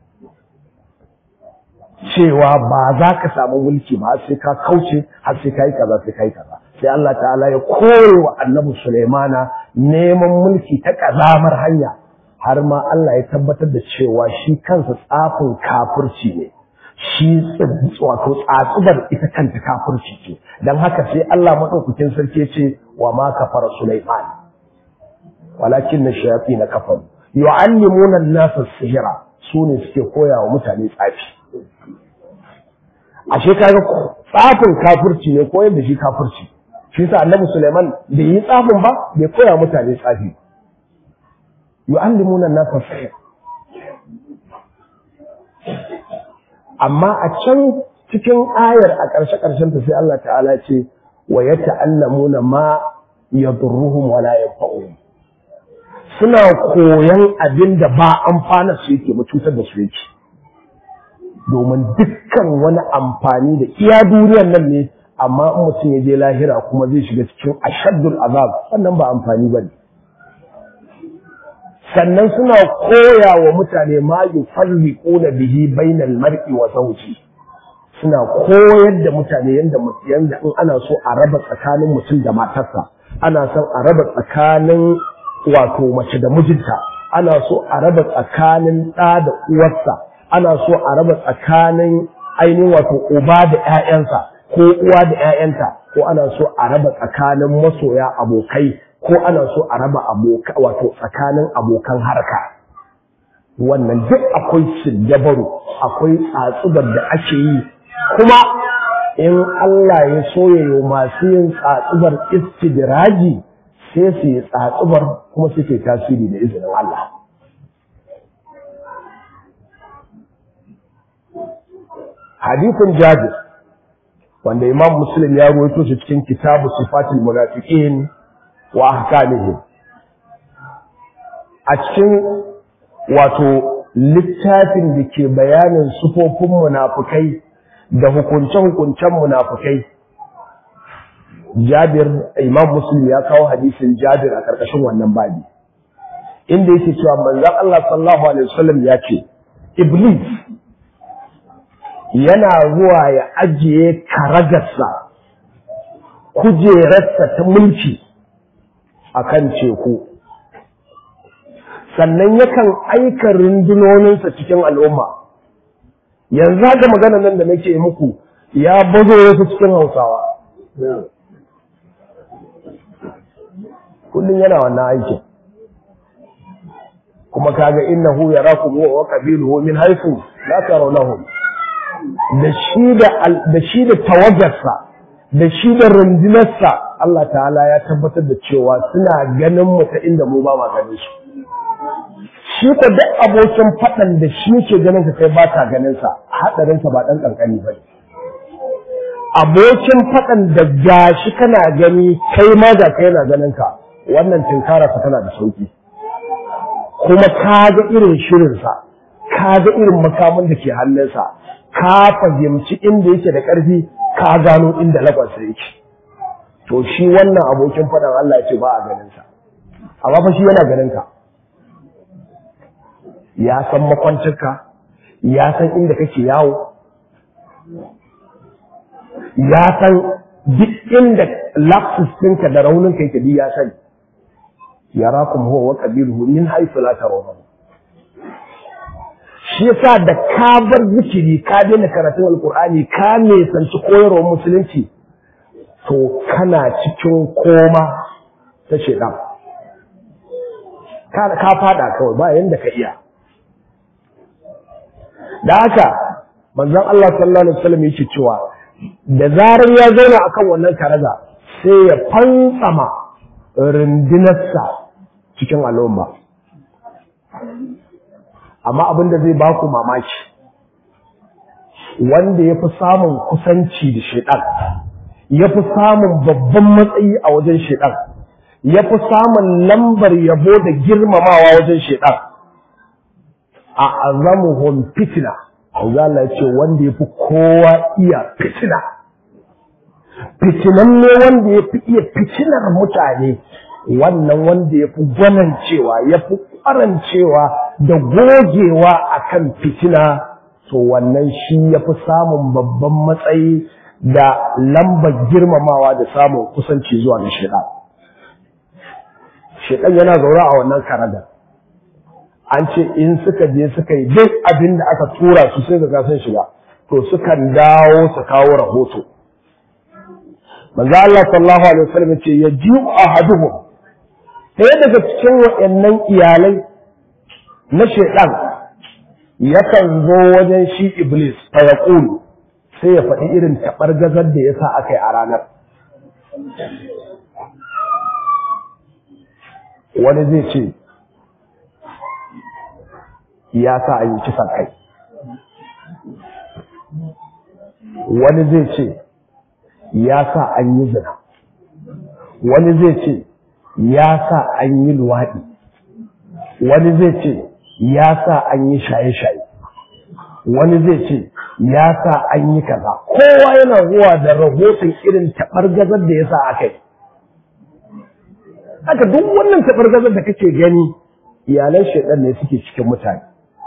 Speaker 1: cewa ba za ka samu mulki ba sai ka kauce har sai ka yi kaza sai ka yi kaza sai Allah ta'ala ya kore wa annabi Sulaimana neman mulki ta ƙazamar hanya har ma Allah ya tabbatar da cewa shi kansa tsafin kafirci ne shi wato tsatsubar ita kanta kafirci ce don haka sai Allah maɗaukakin sarki ce wa ma kafara Sulaiman walakin na shayafi na kafar yu'allimuna an-nasa sihira su ne suke koya wa mutane tsafi ashe kaga tsafin kafirci ne koyar da shi kafirci shi yasa Annabi Sulaiman bai yi tsafin ba bai koya mutane tsafi yu'allimuna an-nasa sihira amma a can cikin ayar a ƙarshe ƙarshen ta sai Allah ta'ala ce wa ya ta'allamuna ma yadurruhum wa la yanfa'uhum suna koyan abin da ba amfana su yake ba cutar da su yake domin dukkan wani amfani da iya duniyar nan ne amma in mutum ya je lahira kuma zai shiga cikin ashaddul azab wannan ba amfani bane sannan suna koya wa mutane ma yufarriquna bihi bainal mar'i wa zawji suna koyar da mutane yanda yanda in ana so a raba tsakanin mutum da matarsa ana son a raba tsakanin wato mace da mijinta ana so a raba tsakanin ɗa da uwarsa ana so a raba tsakanin ainihin wato uba da ƴaƴansa ko uwa da ƴaƴanta ko ana so a raba tsakanin masoya abokai ko ana so a raba aboka wato tsakanin abokan harka wannan duk akwai dabaru akwai tsatsubar da ake yi kuma in Allah ya soyayo masu yin tsatsubar istidraji sai su yi tsatsubar kuma suke tasiri da izinin Allah hadithin jabir wanda imam muslim ya ruwaito shi cikin kitabu sifatul munafiqin wa ahkamihim a cikin wato littafin da ke bayanin sufofin munafukai da hukunce-hukuncen munafukai Jabir Imam Muslim ya kawo hadisin Jabir a karkashin wannan babi inda yake cewa manzon Allah sallallahu alaihi wasallam ya ce Iblis yana zuwa ya ajiye karagarsa kujerarsa ta mulki akan teku sannan yakan aika rundunoninsa cikin al'umma yanzu haka magana nan da nake muku ya bazo wasu cikin hausawa kullum yana wannan aikin kuma kaga innahu yarakum huwa wa qabiluhu min haythu la tarawnahum da shi da da shi da tawagarsa da shi da rundunarsa Allah ta'ala ya tabbatar da cewa suna ganin mu ta inda mu ba ma ganin su shi ko duk abokin faɗan da shi ke ganin ka kai ba ka ganin sa hadarin sa ba dan kankani ba abokin faɗan da gashi kana gani kai ma da kai na ganin ka wannan tinkara sa tana da sauki kuma ka ga irin shirin sa ka ga irin makamin da ke hannunsa ka fahimci inda yake da ƙarfi ka gano inda lagwansa yake to shi wannan abokin faɗan Allah ya ce ba a ganin sa amma fa shi yana ganin ka ya san makwancinka ya san inda kake yawo ya san duk inda lapsus ɗinka da rauninka yake duk ya sani yarakum huwa wa qabiluhu min haythu la tarawun shi yasa da ka bar zikiri ka daina karatun alqur'ani ka ne sanci koyarwar musulunci to kana cikin koma ta shedan ka fada kawai ba yanda ka iya da haka manzon Allah sallallahu alaihi wasallam yake cewa da zarar ya zauna akan wannan karaga sai ya fantsama rundunarsa cikin al'umma amma abin da zai ba ku mamaki wanda ya fi samun kusanci da shaidan ya fi samun babban matsayi a wajen shaidan ya fi samun lambar yabo da girmamawa wajen shaidan a azamuhum fitina Allah ya ce wanda ya fi kowa iya fitina fitinanne wanda ya fi iya fitinar mutane wannan wanda ya fi gwanancewa ya fi ƙwarancewa da gogewa akan fitina to wannan shi ya fi samun babban matsayi da lambar girmamawa da samun kusanci zuwa ga shaidan shaidan yana zaune a wannan karagar an ce in suka je suka yi duk abin da aka tura su sai ga sun shiga to sukan dawo su kawo rahoto manzo Allah sallallahu alaihi wasallam ce ya ji ahaduhum ɗaya daga cikin waɗannan iyalai na shaidan yakan zo wajen shi iblis fa yaqulu sai ya faɗi irin taɓargazar da ya sa aka yi a ranar wani zai ce ya sa an yi kisan kai wani zai ce ya sa an yi zina wani zai ce ya sa an yi luwaɗi wani zai ce ya sa an yi shaye-shaye wani zai ce ya sa an yi kaza kowa yana zuwa da rahoton irin taɓargazar da ya sa aka yi haka duk wannan taɓargazar da kake gani iyalan shaidan ne suke cikin mutane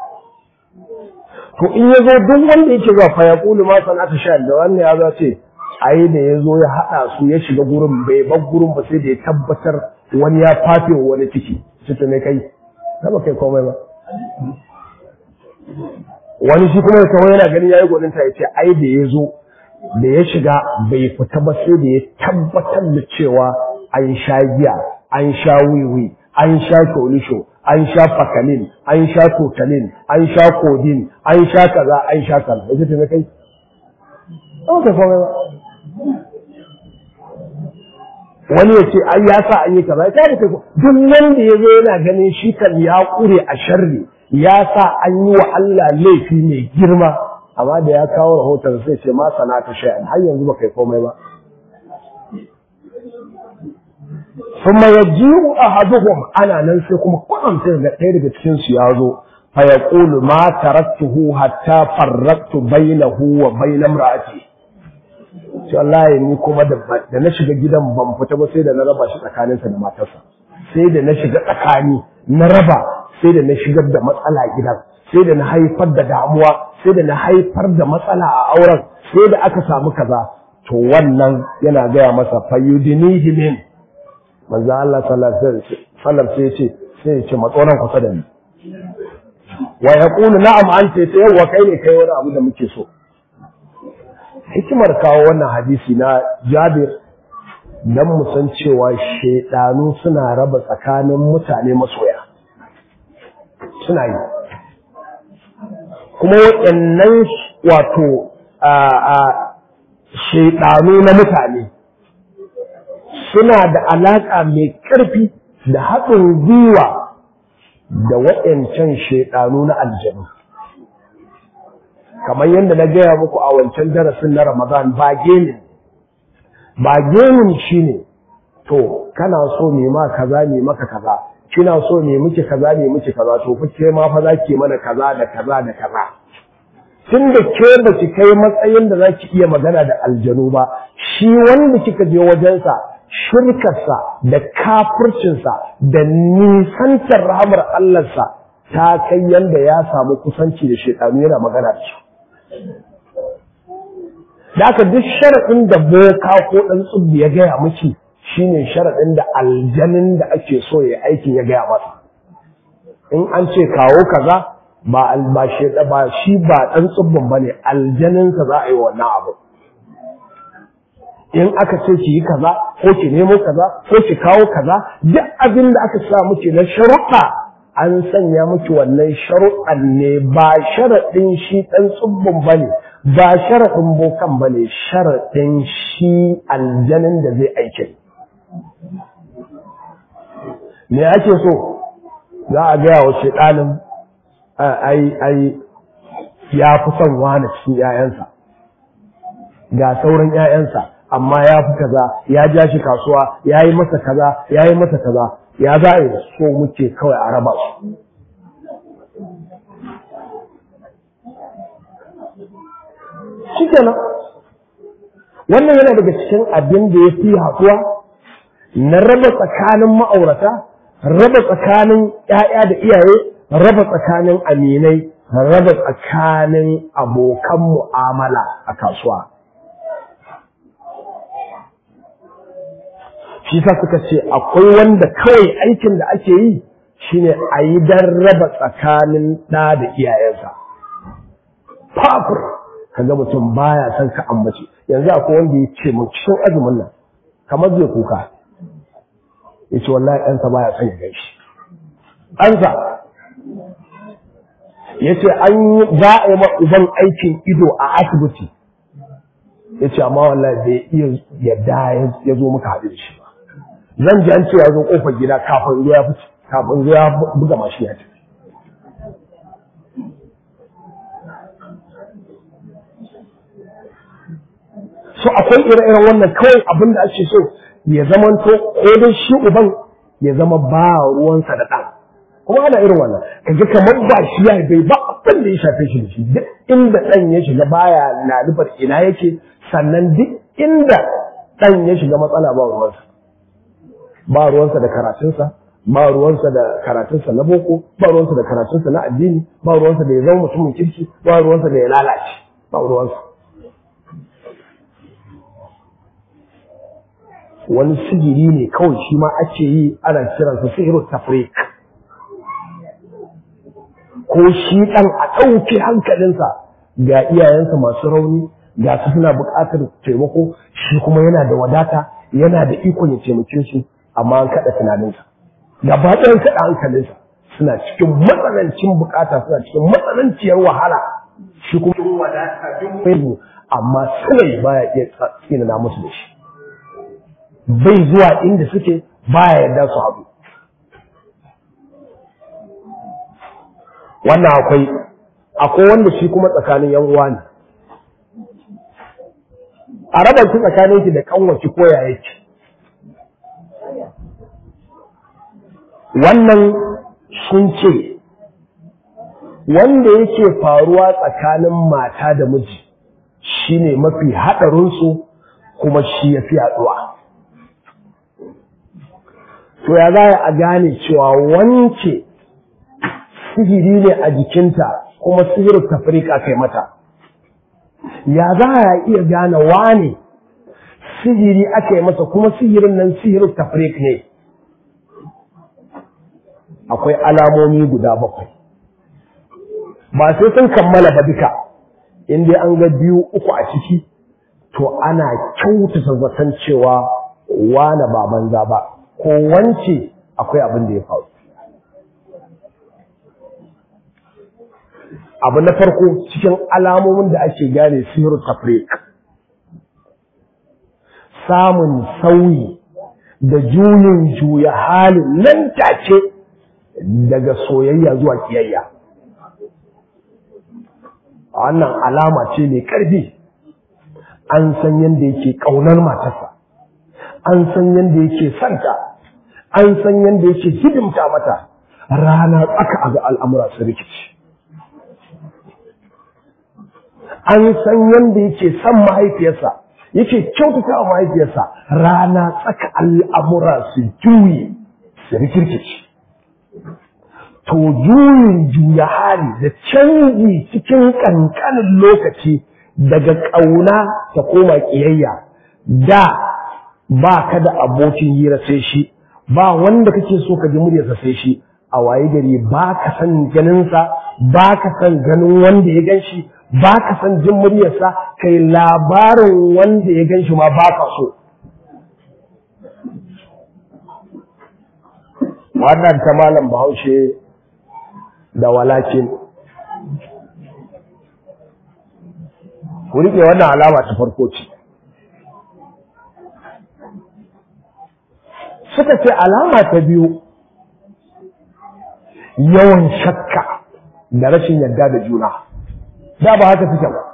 Speaker 1: to in ya zo duk wanda yake zuwa fa ya kulu ma sanata sha da wannan ya zo ce ai da ya zo ya haɗa su ya shiga gurin bai bar gurin ba sai da ya tabbatar wani ya fafe wani ciki ciki ne kai ba kai komai ba wani shi kuma ya kawo yana ganin yayi gwaninta ya ce ai da ya zo da ya shiga bai fita ba sai da ya tabbatar da cewa an sha giya an sha wiwi an sha sholisho an sha fakalin an sha totalin an sha kodin an sha kaza an sha kaza ya ce kai ba kai komai ba wani ya ce ai ya sa an yi kaza ya kai duk wanda ya zo yana ganin shi kan ya kure a sharri ya sa an yi wa Allah laifi mai girma amma da ya kawo rahoton sai ce ma sanata shay'an har yanzu ba kai komai ba ثم يجيء أحدهم أنا ننسى كما قلن تلقى تلقى تكنس يازو فيقول ما تركته حتى فرقت بينه وبين امرأتي shi wallahi ni kuma da na shiga gidan ban fita ba sai da na raba shi tsakaninsa da matarsa sai da na shiga tsakani na raba sai da na shigar da matsala gidan sai da na haifar da damuwa sai da na haifar da matsala a auren sai da aka samu kaza to wannan yana gaya masa fayyudinihi min manzo Allah sallallahu alaihi wasallam sai ya ce sai ya ce matsoran kusa da ni wa yaqulu na'am anta sai yawa kai ne kai wani abu da muke so hikimar kawo wannan hadisi na Jabir dan mu san cewa shedanu suna raba tsakanin mutane masoya suna yi kuma waɗannan wato a shedanu na mutane suna da alaƙa mai ƙarfi da haɗin gwiwa da waɗancan shaiɗanu na aljanu kamar yadda na gaya muku a wancan darasin na ramadan ba gemin ba gemin shi ne to kana so me ma kaza me maka kaza kina so me miki kaza me miki kaza to kuke ma fa za ki mana kaza da kaza da kaza tun da ke ba ki kai matsayin da za ki iya magana da aljanu ba shi wanda kika je wajensa shirkarsa da kafircinsa da nisantar rahamar Allahnsa ta kai yanda ya samu kusanci da shekaru yana magana da su. Da aka duk sharaɗin da boka ko ɗan tsubbi ya gaya miki shine sharaɗin da aljanin da ake so ya aikin ya gaya masa. In an ce kawo kaza ba ba shi ba ɗan tsubbin ba ne aljaninsa za a yi wannan abu. in aka ce ki yi kaza ko ki nemo kaza ko ki kawo kaza duk abin da aka sa miki na sharuɗa an sanya miki wannan sharuɗan ne ba sharaɗin shi ɗan tsubbin ba ne ba sharaɗin bokan ba ne sharaɗin shi aljanin da zai aike me ake so za a gaya wa ɗalin ai ai ya fi son wani cikin 'ya'yansa ga sauran 'ya'yansa amma ya fi kaza ya ja shi kasuwa ya yi masa kaza ya yi masa kaza ya za a yi so muke kawai a raba su shi kenan wannan yana daga cikin abin da ya fi haɗuwa na raba tsakanin ma'aurata raba tsakanin ‘ya'ya da iyaye raba tsakanin aminai raba tsakanin abokan mu'amala a kasuwa shi sa suka ce akwai wanda kawai aikin da ake yi shine a yi don raba tsakanin ɗa da iyayensa fafur kaga mutum baya son ka ambace yanzu akwai wanda ya ce mun cikin azumin nan kamar zai kuka ya ce wallahi ɗansa baya son ya gan shi ɗansa ya ce an yi za a yi ma uban aikin ido a asibiti ya ce amma wallahi bai iya yadda ya zo muka haɗu da shi ba zan ji an ce ya zo ƙofar gida kafin zo ya fice kafin zo ya buga mashi ya tafi so akwai ire-iren wannan kawai abin da ake so ya zamanto ko dai shi uban ya zama ba ruwansa da ɗan kuma ana irin wannan kaga kamar ba shi ya bai ba abin da ya shafe shi da shi duk inda ɗan ya shiga baya na nufar ina yake sannan duk inda ɗan ya shiga matsala ba ruwansa ba ruwansa da karatunsa ba ruwansa da karatunsa na boko ba ruwansa da karatunsa na addini ba ruwansa da ya zama mutumin kirki ba ruwansa da ya lalace ba ruwansa wani sigiri ne kawai shi ma ake yi ana kiransa sihiru tafrik ko shi ɗan a ɗauke hankalinsa ga iyayensa masu rauni ga su suna buƙatar taimako shi kuma yana da wadata yana da ikon ya taimake su amma an kaɗa tunaninsa gaba ɗayan kaɗa hankalinsa suna cikin matsanancin buƙata suna cikin matsananciyar wahala shi kuma wadata duk amma sulai baya iya tsinana musu da shi bai zuwa inda suke baya yarda su haɗu wannan akwai akwai wanda shi kuma tsakanin yan uwa ne a raba ki tsakanin ki da kanwaci ko yaya ki wannan sun ce wanda yake faruwa tsakanin mata da miji shine mafi haɗarinsu kuma shi ya fi yaɗuwa to ya za a gane cewa wance sihiri ne a jikinta kuma sihirin tafrika kai mata ya za a iya gane wane sihiri aka yi masa kuma sihirin nan sihirin tafrik ne akwai alamomi guda bakwai ba sai sun kammala ba duka in dai an ga biyu uku a ciki to ana kyautata zaton cewa wane ba banza ba ko wance akwai abin da ya faru abu na farko cikin alamomin da ake gane sihiru tafrik samun sauyi da juyin juya halin nan take daga soyayya zuwa kiyayya wannan alama ce mai ƙarfi an san yadda yake ƙaunar matarsa an san yadda yake santa an san yadda yake hidimta mata rana tsaka a ga al'amura su rikici an san yadda yake son mahaifiyarsa yake kyautata wa mahaifiyarsa rana tsaka al'amura su juye su rikirkici to juyin juya hali da canji cikin ƙanƙanin lokaci daga ƙauna ta koma ƙiyayya da ba ka da abokin hira sai shi ba wanda kake so ka ji muryarsa sai shi a waye gari ba ka san ganinsa ba ka san ganin wanda ya gan shi ba ka san jin muryarsa kai labarin wanda ya gan shi ma ba ka so wannan ta malam bahaushe da walakin ku riƙe wannan alama ta farko ce suka ce alama ta biyu yawan shakka da rashin yarda da juna da ba haka suke ba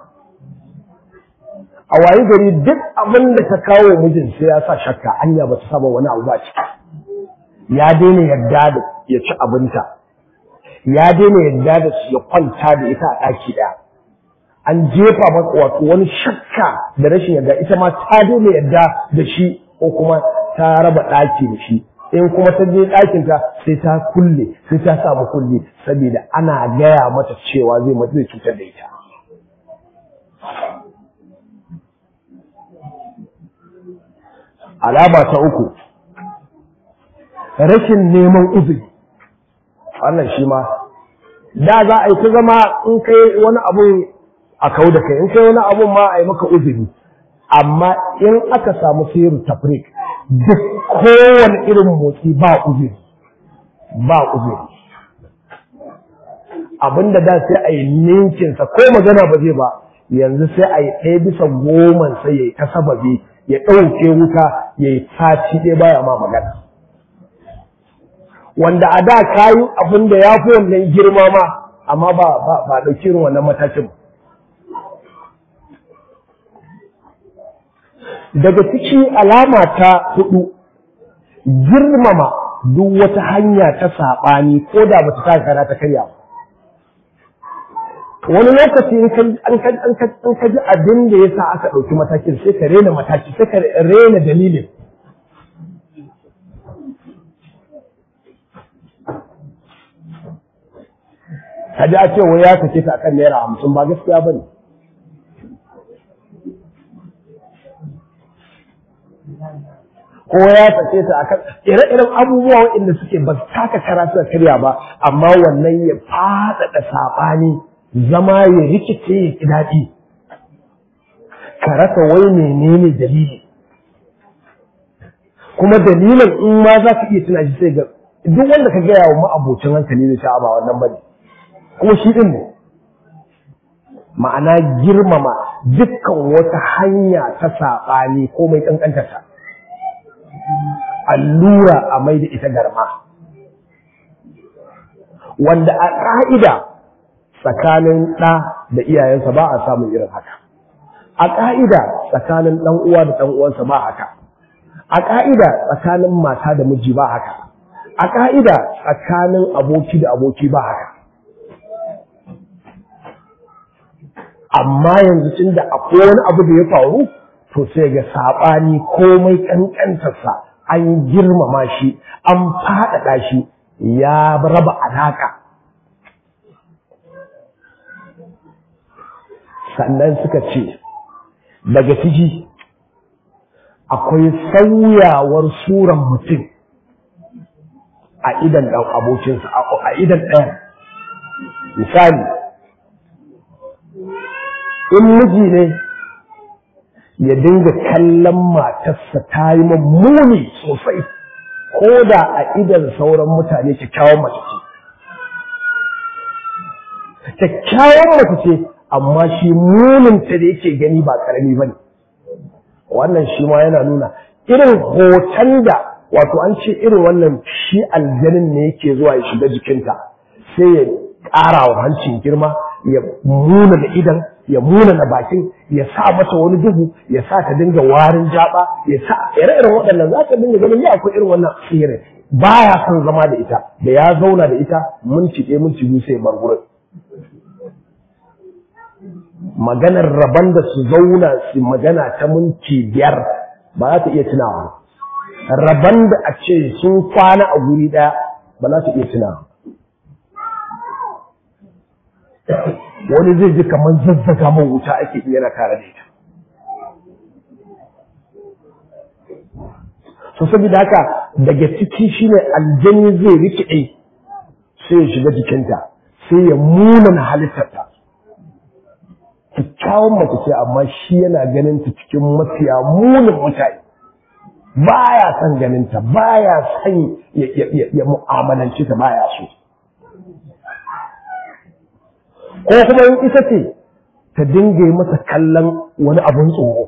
Speaker 1: a wayi gari duk abin da ta kawo mijin sai ya sa shakka anya ba ta saba wani abu ba ciki ya daina yarda da ya ci abinta ya daina yarda da su ya kwanta da ita a ɗaki ɗaya an jefa masa wato wani shakka da rashin yarda ita ma ta daina yarda da shi ko kuma ta raba ɗaki da shi in kuma ta je ɗakin ta sai ta kulle sai ta samu kulle saboda ana gaya mata cewa zai mata zai cutar da ita alama ta uku rashin neman uzuri wannan shi ma da za a yi ta zama in kai wani abu a kau da kai in kai wani abun ma a yi maka uzuri amma in aka samu siru tafrik duk kowane irin motsi ba uzuri ba uzuri abinda da sai a yi ninkinsa ko magana ba zai ba yanzu sai a yi ɗaya bisa goman sai ya yi ta sababi ya ɗauke wuta ya yi sati ɗaya baya ma magana wanda a da kayi abin da ya fi wannan girma ma amma ba ba ɗauki irin wannan matakin daga ciki alama ta hudu girmama duk wata hanya ta saɓani ko da ba ta ta kara ta karya ba wani lokaci in ka ji abin da ya sa aka ɗauki matakin sai ka rena mataki sai ka rena dalilin ka ji a ce wai ya sake ta akan naira hamsin ba gaskiya ba ne ko ya sake ta akan ire-iren abubuwa waɗanda suke ba su taka kara suka karya ba amma wannan ya faɗaɗa saɓani zama ya rikice ya ki daɗi ka rasa wai menene dalili kuma dalilin in ma za ka iya tuna shi sai ga duk wanda ka gaya wa ma'abocin hankali ne sha'a ba wannan bane kuma shi din ne ma'ana girmama dukkan wata hanya ta saɓani ko mai ƙanƙantarta allura a mai da ita garma wanda a ƙa'ida tsakanin ɗa da iyayensa ba a samun irin haka a ƙa'ida tsakanin ɗan uwa da ɗan uwansa ba haka a ƙa'ida tsakanin mata da miji ba haka a ƙa'ida tsakanin aboki da aboki ba haka amma yanzu tun da akwai wani abu da ya faru to sai ga saɓani komai ƙanƙantarsa an girmama shi an faɗaɗa shi ya raba alaƙa sannan suka ce daga ciki akwai sauyawar suran mutum a idan ɗan abokinsa a idan ɗaya misali in miji ne ya dinga kallon matarsa ta yi mummuni sosai ko da a idan sauran mutane kyakkyawan mace ce kyakkyawan mace ce amma shi muninta da yake gani ba karami ba ne wannan shi ma yana nuna irin hoton da wato an ce irin wannan shi aljanin ne yake zuwa ya shiga jikinta sai ya ƙara wa hancin girma ya muna da idan ya muna na bakin ya sa mata wani duhu ya sa ta dinga warin jaba ya sa ire-iren waɗannan za ka dinga ganin ya akwai irin wannan tsirin baya son zama da ita da ya zauna da ita minti ɗaya minti biyu sai bar gurin maganar rabon da su zauna su magana ta minti biyar ba za ta iya tunawa rabon da a ce sun kwana a guri ɗaya ba za ta iya tunawa wani zai ji kamar zazzaga man wuta ake yana tare da ita so saboda haka daga ciki shine aljani zai rikide sai ya shiga jikinta sai ya munana halittarta kyakkyawan mace ce amma shi yana ganin ta cikin mafiya munin mutane baya son ganin ta baya son ya mu'amalance ta baya so ko kuma in ita ce ta dinga yi masa kallon wani abun tsoro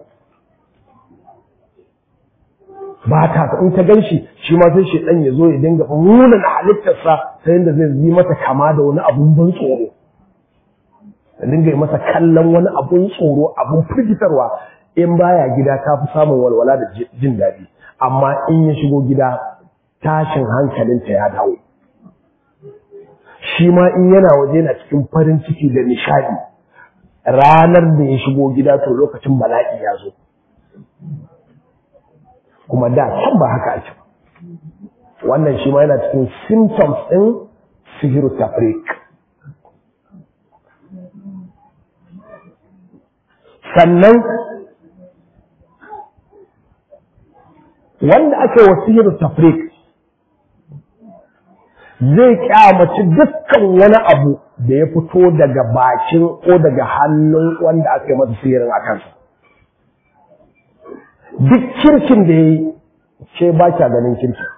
Speaker 1: ba ta in ta gan shi shi ma sai shi ya zo ya dinga nuna na halittarsa ta yadda zai yi mata kama da wani abun ban tsoro ta dinga yi masa kallon wani abun tsoro abun firgitarwa in baya gida ta fi samun walwala da jin daɗi amma in ya shigo gida tashin hankalinta ya dawo shi ma in yana waje na cikin farin ciki da nishadi ranar da ya shigo gida to lokacin bala'i ya zo kuma da can ba haka ake wannan shi ma yana cikin symptoms ɗin sihiru tafrik sannan wanda aka yi wa sihiru tafrik zai kyamaci dukkan wani abu da ya fito daga bakin ko daga hannun wanda aka yi masa sihirin a kansa duk kirkin da ya yi ce ba kya ganin kirkin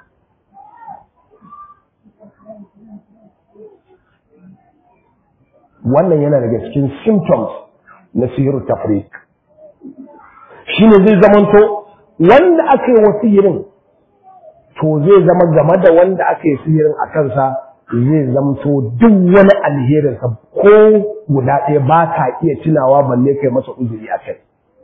Speaker 1: wannan yana daga cikin symptoms na sihiru tafrik shi ne zai zamanto wanda aka yi wa sihirin to zai zama game da wanda aka yi sihirin a kansa zai zamto duk wani alherinsa ko guda ɗaya ba ka iya tunawa balle kai masa uzuri a kai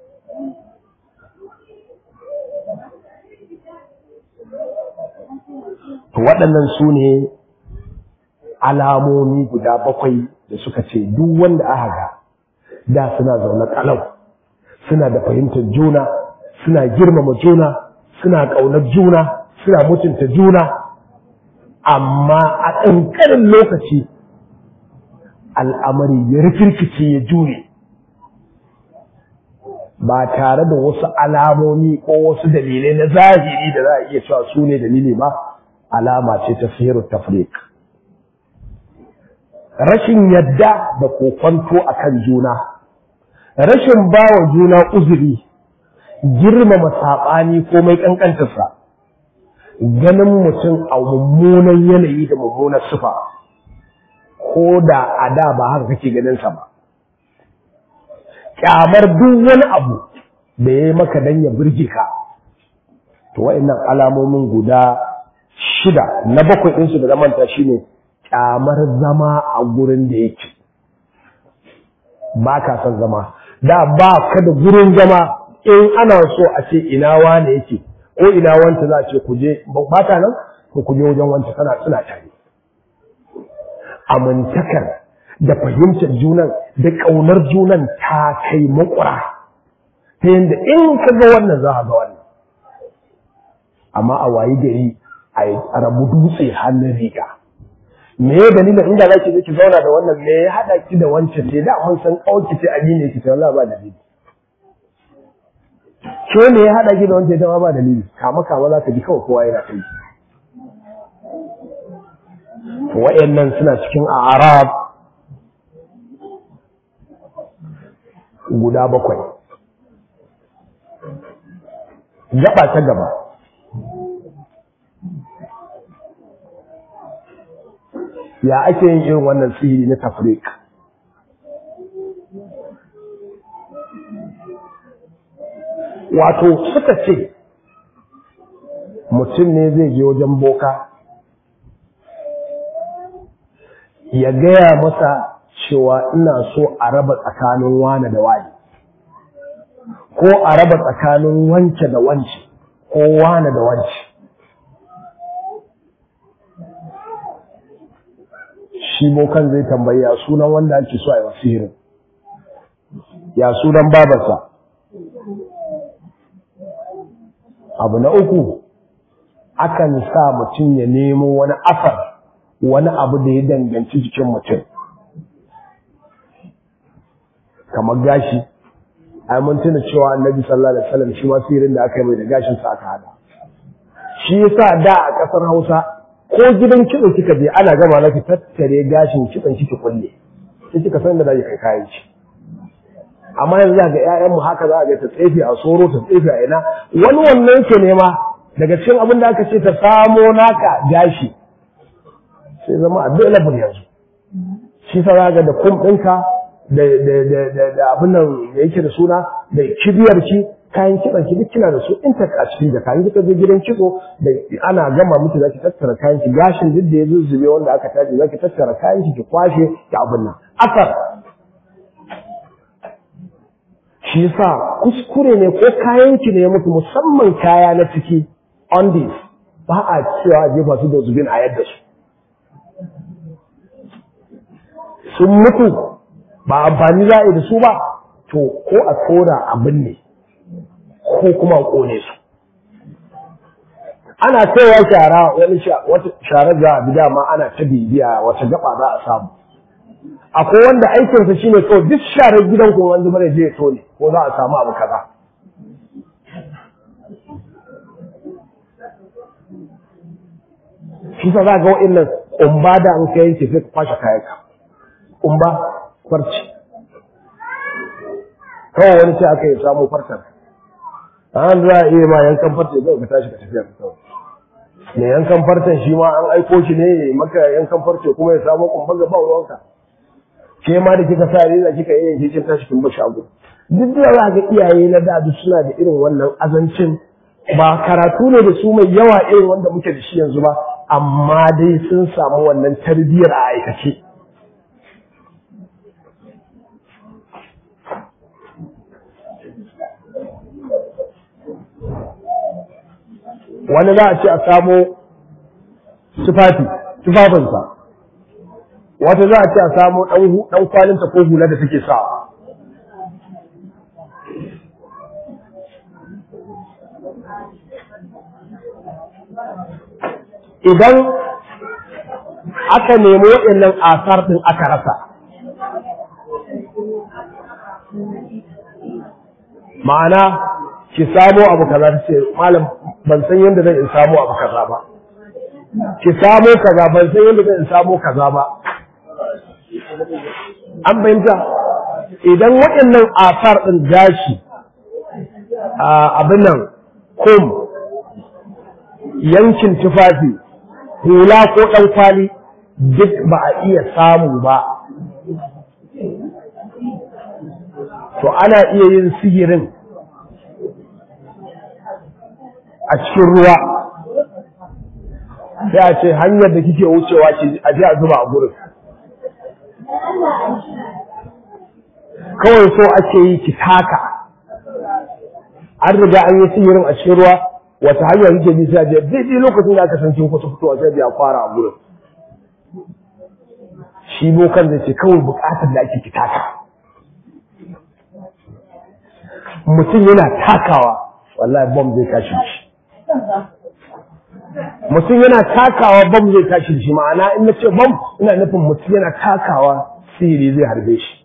Speaker 1: to waɗannan su ne alamomi guda bakwai da suka ce duk wanda aka ga da suna zaune kalau suna da fahimtar juna suna girmama juna suna ƙaunar juna suna mutunta juna amma a ƙanƙanin lokaci al'amari ya rikirkice ya jure ba tare da wasu alamomi ko wasu dalilai na zahiri da za a iya cewa su ne dalili ba alama ce ta sihiru tafrik rashin yadda da kokwanto a kan juna rashin bawa juna uzuri girmama saɓani ko mai ƙanƙantarsa ganin mutum a mummunan yanayi da mummunan sufa ko da a da ba haka kake ganinsa ba kyamar duk wani abu da ya yi maka don ya birge ka to wa'annan alamomin guda shida na bakwai ɗinsu da zamanta shine kyamar zama a gurin da yake ba ka son zama da ba ka da gurin zama in ana so a ce ina wane yake ko ina wanta za a ce kuje ba ta nan ko kuje wajen wanta tana suna tare amintakar da fahimtar junan da ƙaunar junan ta kai makura ta yadda in ka ga wannan za a ga wannan amma a wayi gari a rabu dutse hannun riga me ya dalilin inda za ki je ki zauna da wannan me ya haɗa ki da wancan ce da mun san ƙauki ce amine ki ce wallahi ba dalili ke ne ya haɗa ki da wancan ita ma ba dalili kama kama za ka ji kawai kowa yana kai wa'annan suna cikin arab guda bakwai gaba ta gaba ya ake yin irin wannan sihiri na tafrik wato suka ce mutum ne zai je wajen boka ya gaya masa cewa ina so a raba tsakanin wane da wani ko a raba tsakanin wance da wance ko wane da wance shi bokan zai tambayi ya sunan wanda ake so a yi sihirin ya sunan babarsa abu na uku akan sa mutum ya nemo wani afar wani abu da ya danganci jikin mutum kamar gashi ai mun tuna cewa annabi sallallahu alaihi wasallam shi ma sihirin da aka yi mai da gashin sa aka hada shi yasa da a kasar Hausa ko gidan kitso kika je ana gama na ki tattare gashin kitson kike kulle sai kika san da zai kai kayan ci amma yanzu ga ƴaƴan mu haka za ga ta tsefe a soro ta tsefe a ina wani wannan ke nema daga cikin abin da aka ce ta samo naka gashi sai zama available yanzu shi sa za ga da kum ɗinka da da abin nan da yake da suna da kibiyar ki kayan kitson ki duk kina da su in ta a cikin da kayan kika je gidan kitso da ana gama miki zaki tattara kayan ki gashin duk da ya zuzzube wanda aka taje zaki tattara kayan ki ki kwashe ki abin nan asar shi yasa kuskure ne ko kayan ki ne muku musamman kaya na ciki on this ba a cewa jefa su da zubin a yadda su sun mutu ba amfani za a yi da su ba to ko a tsora abin ne ko kuma a kone su ana kaiwa shara wani wata sharar za a bi dama ana ta bibiya wata gaba za a samu akwai wanda aikinsa shine kawai duk sharar gidan ko wanda mara je to ne ko za a samu abu kaza shi sa za ga wa'annan kumba da an kai yanke sai ka kwashe kayanka kumba farci kawai wani sai aka yi samu farcen an za a iya ma yankan farce zai ka tashi ka tafiya ka kawai mai yankan farcen shi ma an aiko shi ne maka yankan farce kuma ya samu kumba ga ba ruwanka ke ma da kika sa reza kika yi yanke kin tashi kin ba shago duk da za ga iyaye na da suna da irin wannan azancin ba karatu ne da su mai yawa irin wanda muke da shi yanzu ba amma dai sun samu wannan tarbiyyar a aikace wani za a ce a samo tufafi tufafinsa wata za a ce a samo ɗan kwalinta ko hula da take sawa idan aka nemi waɗannan asar ɗin aka rasa ma'ana ki samo abu kaza ta ce malam ban san yadda zan in samo abu kaza ba ki samo kaza ban san yadda zan in samo kaza ba an fahimta idan waɗannan asar ɗin gashi abin nan kum yankin tufafi hula ko ɗan kwali duk ba a iya samu ba to ana iya yin sihirin a cikin ruwa sai a ce hanyar da kike wucewa ce a je a zuba a gurin kawai so ake yi ki taka an riga an yi sihirin a cikin ruwa wata hanyar kike bi sai a je daidai lokacin da aka san kin kusa fitowa sai a fara a gurin shi bokan zai ce kawai bukatar da ake ki taka mutum yana takawa wallahi bom zai tashi shi mutum yana takawa bom zai tashi shi ma'ana in na ce bom ina nufin mutum yana takawa sihiri zai harbe shi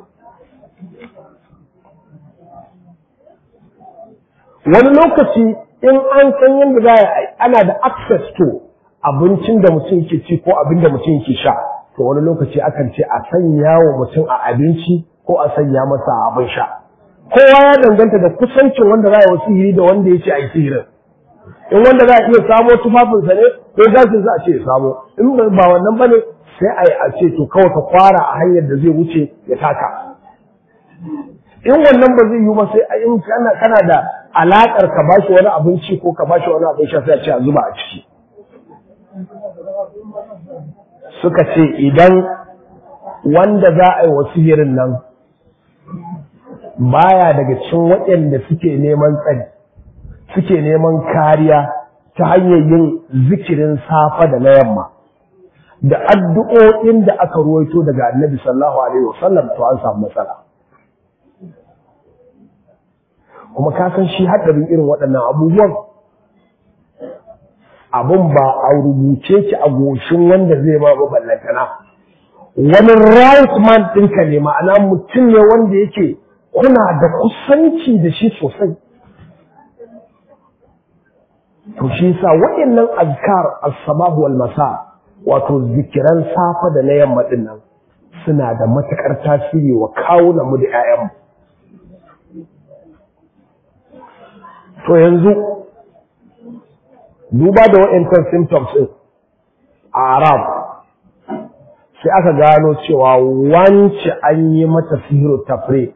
Speaker 1: wani lokaci in an san yadda za a ana da access to abincin da mutum ke ci ko abin da mutum ke sha to wani lokaci akan ce a sanya wa mutum a abinci ko a sanya masa a abin sha kowa ya danganta da kusancin wanda za a yi wa sihiri da wanda ya ce a yi sihirin in wanda za a iya samo tufafinsa ne ko gashin za a ce ya samo in ba wannan ba ne sai a yi a ce to kawai ka kwara a hanyar da zai wuce ya taka in wannan ba zai yi ba sai in kana kana da alakar ka bashi wani abinci ko ka bashi wani abin sha sai a ce a zuba a ciki suka ce idan wanda za a yi wa sihirin nan baya daga cikin waɗanda suke neman tsari suke neman kariya ta hanyar yin zikirin safa da na yamma da addu'o'in da aka ruwaito daga annabi sallallahu alaihi wasallam to an samu matsala kuma ka san shi haɗarin irin waɗannan abubuwan abun ba a rubuce ki a goshin wanda zai ma ba ballantana wani right man ɗinka ne ma'ana mutum ne wanda yake kuna da kusanci da shi sosai to shi yasa waɗannan azkar as-sabah wal masa wato zikiran safa da na yamma din nan suna da matakar tasiri wa kawunan mu da ƴaƴanmu to yanzu duba da waɗancan symptoms ɗin a arab sai aka gano cewa wance an yi mata sihiru tafrik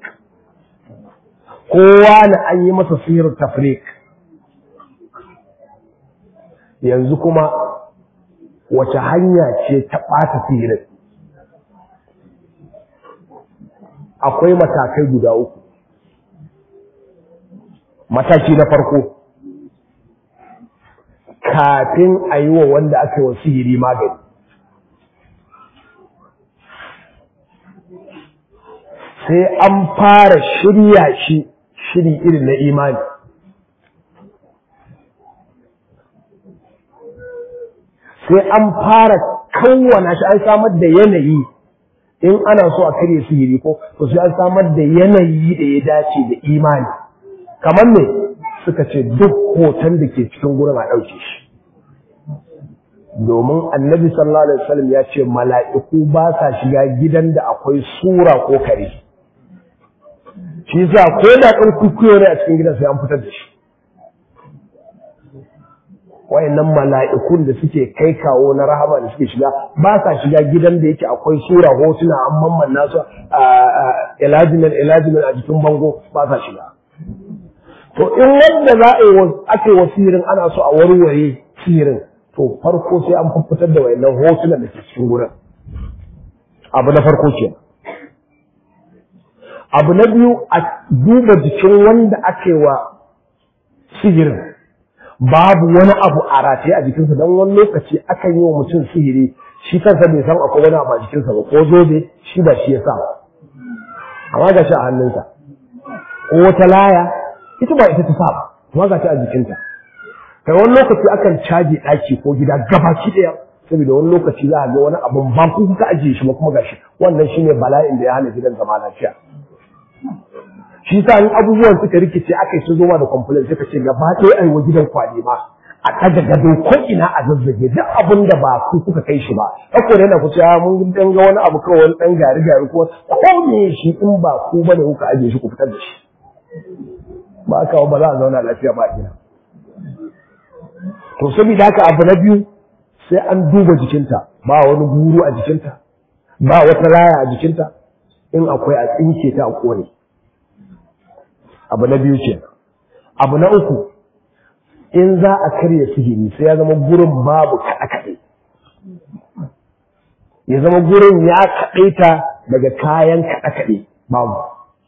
Speaker 1: kowa na an yi masa sihiru tafrik yanzu kuma wace hanya ce ta ɓata sihirin akwai matakai guda uku mataki na farko kafin a yi wa wanda aka yi wa sihiri magani sai an fara shirya shi shiri irin na imani sai an fara kawwana shi an samar da yanayi in ana so a karya sihiri ko to sai an samar da yanayi da ya dace da imani kamar ne suka ce duk hoton da ke cikin gurin a ɗauke shi domin annabi sallallahu alaihi wasallam ya ce mala'iku ba sa shiga gidan da akwai sura ko kare shi yasa ko da ɗan kukuyo ne a cikin gidan sai an fitar da shi wayannan mala'ikun da suke kai kawo na rahama da suke shiga ba sa shiga gidan da yake akwai sura hotuna an mamman nasu a ilajinan ilajinan a jikin bango ba sa shiga to in wanda za a yi ake wa sihirin ana so a warware sihirin to farko sai an fitar da wayannan hotunan da ke cikin gurin abu na farko ke abu na biyu a duba jikin wanda ake wa sihirin babu wani abu a rataye a jikinsa don wani lokaci akan yi wa mutum sihiri shi kansa bai san akwai wani abu a jikinsa ba ko zobe shi ba shi ya sa ba amma ga shi a hannunsa ko wata laya ita ba ita ta sa ba amma ga ta a jikinta kai wani lokaci akan caji ɗaki ko gida gabaki ɗaya saboda wani lokaci za a ga wani abun ba ku kuka ajiye shi ba kuma gashi wannan shine bala'in da ya hana gidan zama lafiya shi sa in abubuwan suka rikice aka yi su zoma da complain suka ce gaba ɗaya ai wa gidan kwali ma a ɗaga gado ko ina a zazzage duk abin da ba ku kuka kai shi ba kako da yana kuce mun dan ga wani abu kawai wani dan gari gari ko ko me shi in ba ku bane kuka ajiye shi ku fitar da shi ba ka ba za a zauna lafiya ba ina to saboda haka abu na biyu sai an duba jikinta ba wani guru a jikinta ba wata laya a jikinta in akwai a tsinke ta a kone abu na biyu ce abu na uku in za a karya sihiri sai ya zama gurin babu kaɗe-kaɗe ya zama gurin ya kaɗaita daga kayan kaɗe-kaɗe babu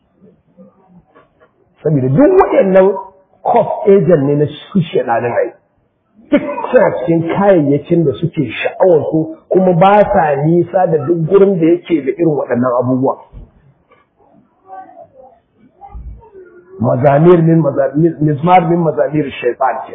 Speaker 1: saboda duk waɗannan cost agent ne na su shaɗanin ai duk suna cikin kayayyakin da suke sha'awar su kuma ba sa nisa da duk gurin da yake da irin waɗannan abubuwa mazamir min mazamir mizmar min mazamir shaytan ke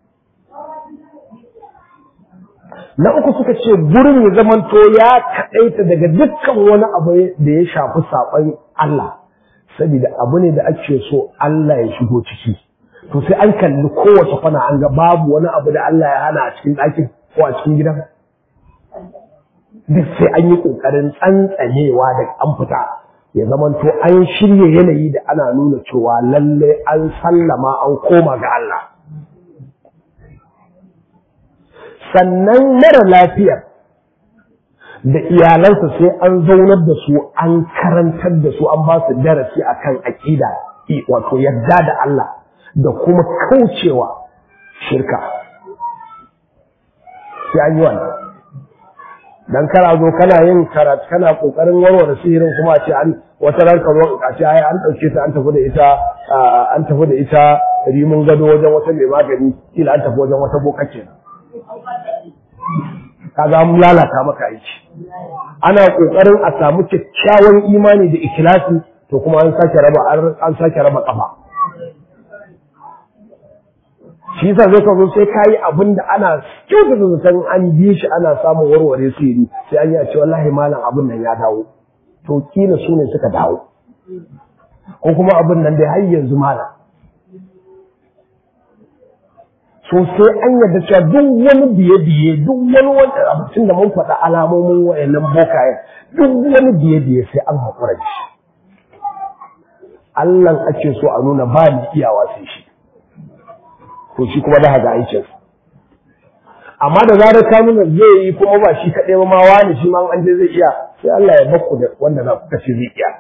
Speaker 1: na uku suka ce gurin ya zamanto ya kaɗaita daga dukkan wani abu da ya shafi saɓon Allah saboda abu ne da ake so Allah ya shigo ciki to sai an kalli kowace kwana an ga babu wani abu da Allah ya hana a cikin ɗakin ko a cikin gidan duk sai an yi ƙoƙarin tsantsanewa da an fita ya zamanto an shirya yanayi da ana nuna cewa lalle an sallama an koma ga Allah sannan mara lafiyar da iyalansa sai an zaunar da su an karantar da su an ba su darasi akan aƙida wato yadda da Allah da kuma kaucewa shirka sai an yi wannan dan kana zo kana yin karatu kana kokarin warware sihirin kuma a ce an wata ran ka zo a ce ai an dauke ta an tafi da ita an tafi da ita rimin gado wajen wata mai magani kila an tafi wajen wata boka kenan kaga an lalata maka aiki ana kokarin a samu kyakkyawan imani da ikhlasi to kuma an sake raba an sake raba kafa shi yasa zai kawo sai kayi abin da ana kyauta da zaton an bi shi ana samun warware sirri sai an yi a ce wallahi malam abin nan ya dawo to kila su ne suka dawo ko kuma abin nan dai har yanzu malam so sai an yarda cewa duk wani biye-biye duk wani wanda abincin da mun faɗa alamomin wayannan bokayen duk wani biye-biye sai an haƙura da shi Allah ake so a nuna ba ni iyawa sai shi to shi kuma da haga aikin amma da zarar ka nuna zai yi kuma ba shi kaɗai ba ma wani shi ma an je zai iya sai Allah ya bakku da wanda za ku kashe zai iya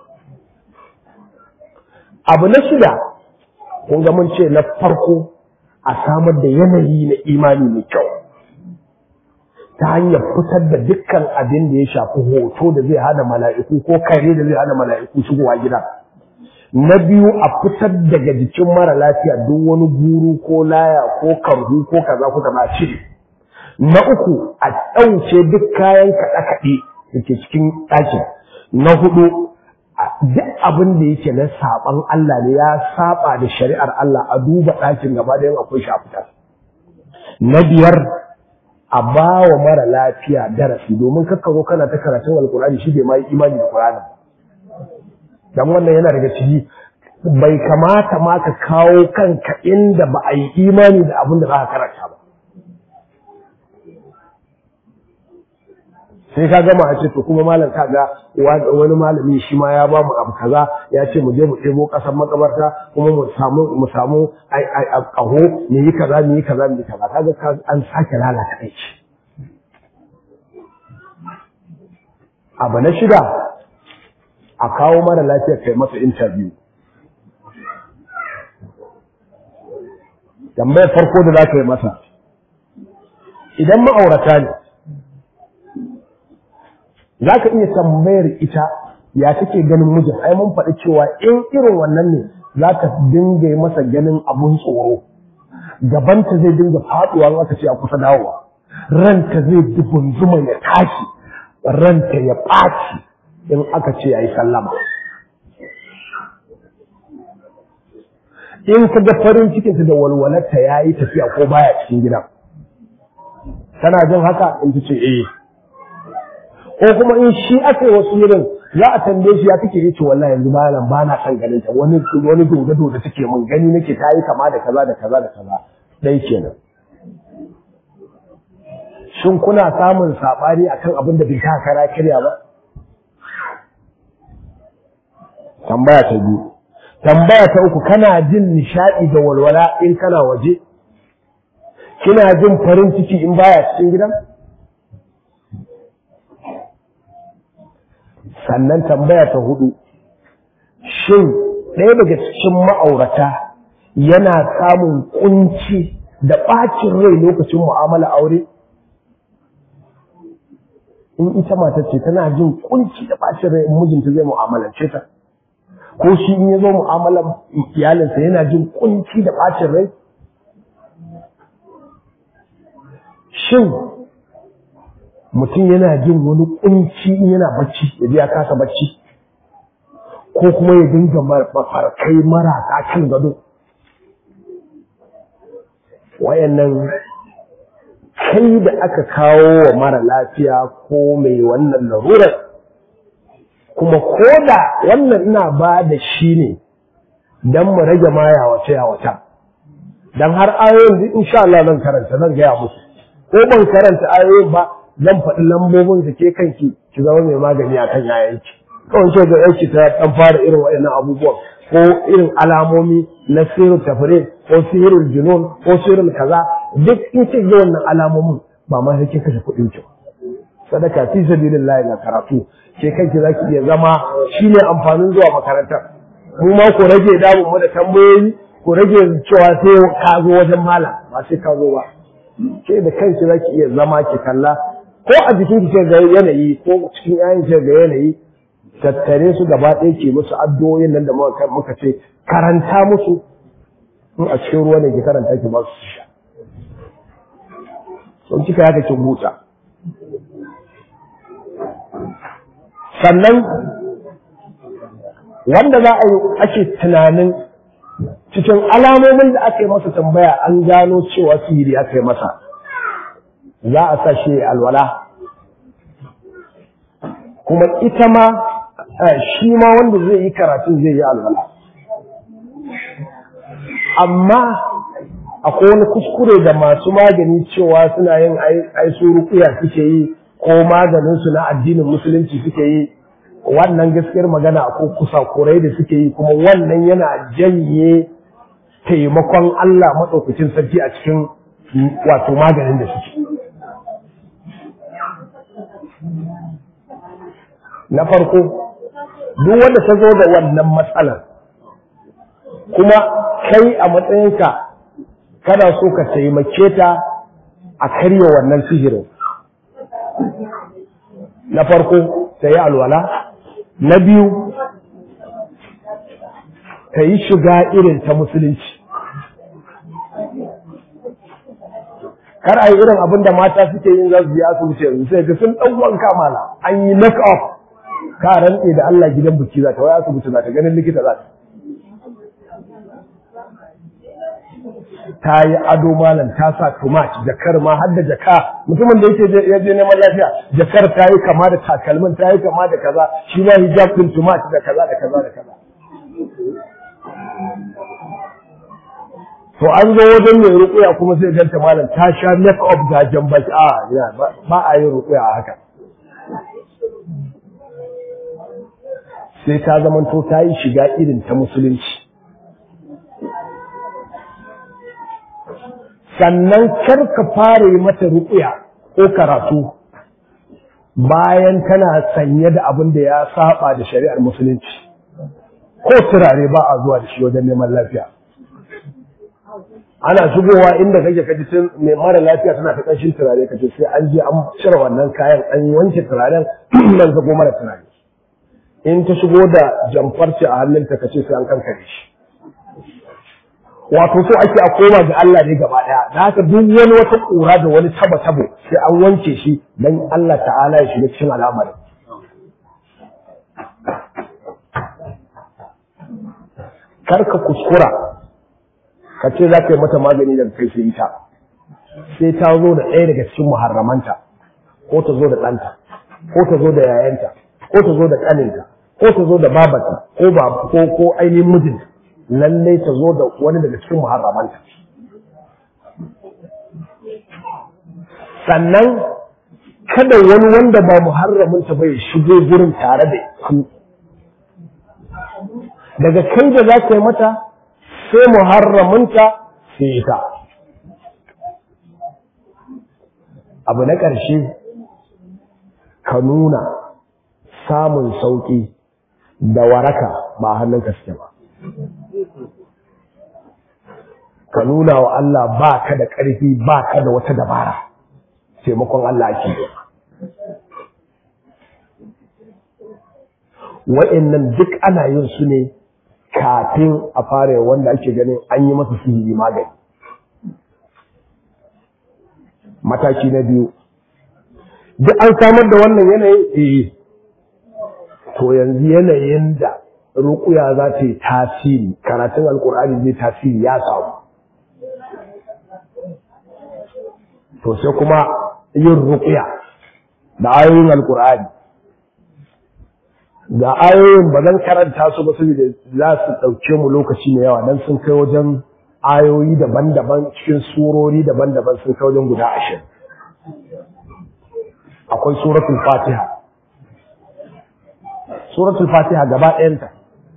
Speaker 1: abu na shida kun ga mun ce na farko a samar da yanayi na imani mai kyau ta hanyar fitar da dukkan abin da ya shafi hoto da zai hana mala'iku ko kare da zai hana mala'iku shigowa gida na biyu a fitar daga jikin mara lafiya duk wani guru ko laya ko karhu ko kaza ko kaza cire na uku a ɗauke duk kayan kaɗe-kaɗe da ke cikin ɗakin na hudu a duk abin da yake na saban Allah ne ya saba da shari'ar Allah a duba ɗakin gaba da yin akwai shi a fita na biyar a ba wa mara lafiya darasi domin kakka zo kana ta karatun alkur'ani shi bai ma yi imani da qur'ani dan wannan yana daga ciki bai kamata ma ka kawo kanka inda ba a yi imani da abin da za ka karanta ba sai ka gama a ce to kuma malam ka ga wani malami shi ma ya ba mu abu kaza ya ce mu je mu ɗebo ƙasar makabarta kuma mu samu mu samu ƙaho mu yi kaza mu yi kaza mu yi kaza kaga an sake lalata aiki abu na shida a kawo mara lafiya kai masa interview tambayar farko da za ka yi masa idan ma'aurata ne za ka iya tambayar ita ya take ganin mijin ai mun faɗi cewa in irin wannan ne za ka dinga yi masa ganin abun tsoro gabanta zai dinga faɗuwa aka ce a kusa dawowa ranta zai zuma ya tashi ranta ya ɓaci in aka ce ya yi sallama in ka ga farin cikinta da walwalarta ya yi tafiya ko baya cikin gidan tana jin haka in ta ce eh ko kuma in shi aka yi wasu irin za a tambaye shi ya kake yi ce wallahi yanzu malam ba na son ganin ta wani wani doda doda take mun gani nake ta yi kama da kaza da kaza da kaza dai kenan shin kuna samun sabani akan abin da bai ta kara kirya ba tambaya ta biyu tambaya ta uku kana jin nishadi da walwala in kana waje kina jin farin ciki in baya cikin gidan sannan tambaya ta hudu shin ɗaya daga cikin ma'aurata yana samun kunci da ɓacin rai lokacin mu'amala aure in ita mata ce tana jin kunci da ɓacin rai in mijinta zai mu'amalance ta ko shi in ya zo mu'amalar iyalinsa yana jin kunci da ɓacin rai shin mutum yana jin wani kunci in yana bacci ya ji ya kasa bacci ko kuma ya dinga mafarkai marasa kan gado wayannan kai da aka kawo wa mara lafiya ko mai wannan larurar kuma ko da wannan ina ba da shi ne don mu rage ma yawace yawata don har ayoyin insha Allah zan karanta zan gaya musu ko ban karanta ayoyin ba zan faɗi lambobin da ke kanki ki zama mai magani akan yayanki kawai ce ga yanki ta dan fara irin waɗannan abubuwan ko irin alamomi na sirrin tafire ko sirrin junun ko sirrin kaza duk in ce ga wannan alamomin ba ma sai kin kashe kuɗin ki sadaka fi sabilillah na karatu ke kanki zaki iya zama shine amfanin zuwa makarantar mu ma ku rage damun mu da tambayoyi ku rage cewa sai ka zo wajen malam ba sai ka zo ba ke da kanki zaki iya zama ki kalla ko a jikin ki ga yanayi ko cikin yayin ki ga yanayi tattare su gaba ɗaya ke musu addu'o'in nan da muka ce karanta musu in a cikin ruwa ne ki karanta ki ba su sha sun kika yaka kin huta sannan wanda za a yi ake tunanin cikin alamomin da aka yi masa tambaya an gano cewa sihiri aka yi masa za a sa shi alwala kuma ita ma shi ma wanda zai yi karatun zai yi alwala amma akwai wani kuskure da masu magani cewa suna yin aisu rukuya suke yi ko maganinsu na addinin musulunci suke yi wannan gaskiyar magana ko kusa kurai da suke yi kuma wannan yana janye taimakon Allah maɗaukacin sarki a cikin wato maganin da suke na farko duk wanda ta zo da wannan matsalar kuma kai a matsayinka kana so ka taimake ta a karya wannan sihirin na farko ta yi alwala na biyu ta yi shiga irin ta musulunci kar a yi irin abin da mata suke yin za su yi asibiti yanzu sai ga sun ɗan wanka mala an yi make up ka rantse da Allah gidan biki za ta wai asibiti za ta ganin likita za ta ta yi ado malam ta sa tumat jakar ma har da jaka mutumin da yake ya je neman lafiya jakar ta yi kama da takalmin ta yi kama da kaza shi ma hijab din tumat da kaza da kaza da kaza to an zo wajen mai rukuya kuma sai ganta malam ta sha make up ga jambaki a ba a yin rukuya a haka sai ta zamanto ta yi shiga irin ta musulunci sannan kar ka fara yi mata ruƙuya ko karatu bayan tana sanye da abin da ya saba da shari'ar musulunci ko turare ba a zuwa da shi wajen neman lafiya ana shigowa inda kake kaji tun mai mara lafiya tana ta ƙanshin turare kace sai an je an cire wannan kayan an wanke turaren nan zago mara turare in ta shigo da jamfarci a hannunta kace sai an kankare shi wato so ake a koma ga Allah ne gaba daya da haka duk wani wata kura da wani taba tabo sai an wanke shi dan Allah ta'ala ya shiga cikin al'amari kar ka kuskura ka ce za ka yi mata magani daga kai sai ita sai ta zo da ɗaya daga cikin muharramanta ko ta zo da ɗanta ko ta zo da yayanta ko ta zo da ƙaninta ko ta zo da babata ko ba ko ko ainihin mijinta lalle ta zo da wani daga cikin muharramanta sannan kada wani wanda ba muharraminta bai shigo gurin tare da ku daga kai da za ka yi mata sai muharraminta sai ita abu na ƙarshe ka nuna samun sauƙi da waraka ba hannun suke ba ka nuna wa Allah ba ka da ƙarfi ba ka da wata dabara taimakon Allah ake wa'annan duk ana yin su ne kafin a fara wanda ake ganin an yi masa sihiri magani mataki na biyu duk an samar da wannan yanayin eh to yanzu yanayin da ruƙuya za ta yi tasiri karatun alkur'ani zai tasiri ya samu to sai kuma yin ruƙuya da ayoyin alkur'ani ga ayoyin ba zan karanta su ba saboda za su ɗauke mu lokaci mai yawa don sun kai wajen ayoyi daban-daban cikin surori daban-daban sun kai wajen guda ashirin akwai suratul fatiha suratul fatiha gaba ɗayanta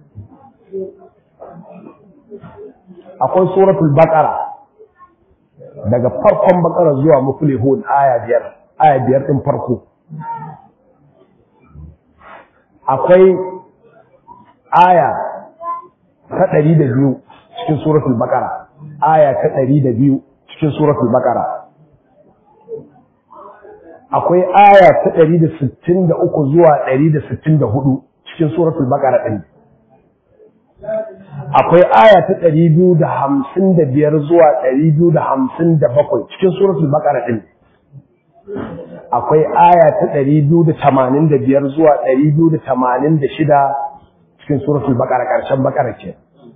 Speaker 1: akwai suratul baqara daga farkon baqara zuwa muflihun aya biyar aya biyar din farko akwai aya ta ɗari da biyu cikin suratul baqara aya ta ɗari da biyu cikin suratul baqara akwai aya ta ɗari da sittin da uku zuwa ɗari da sittin da hudu cikin suratul baqara ɗin akwai aya ta ɗari biyu da hamsin da biyar zuwa ɗari biyu da hamsin da bakwai cikin suratul baqara ɗin akwai aya ta ɗari biyu da tamanin da biyar zuwa ɗari biyu da tamanin da shida cikin suratul baqara ƙarshen baqara ce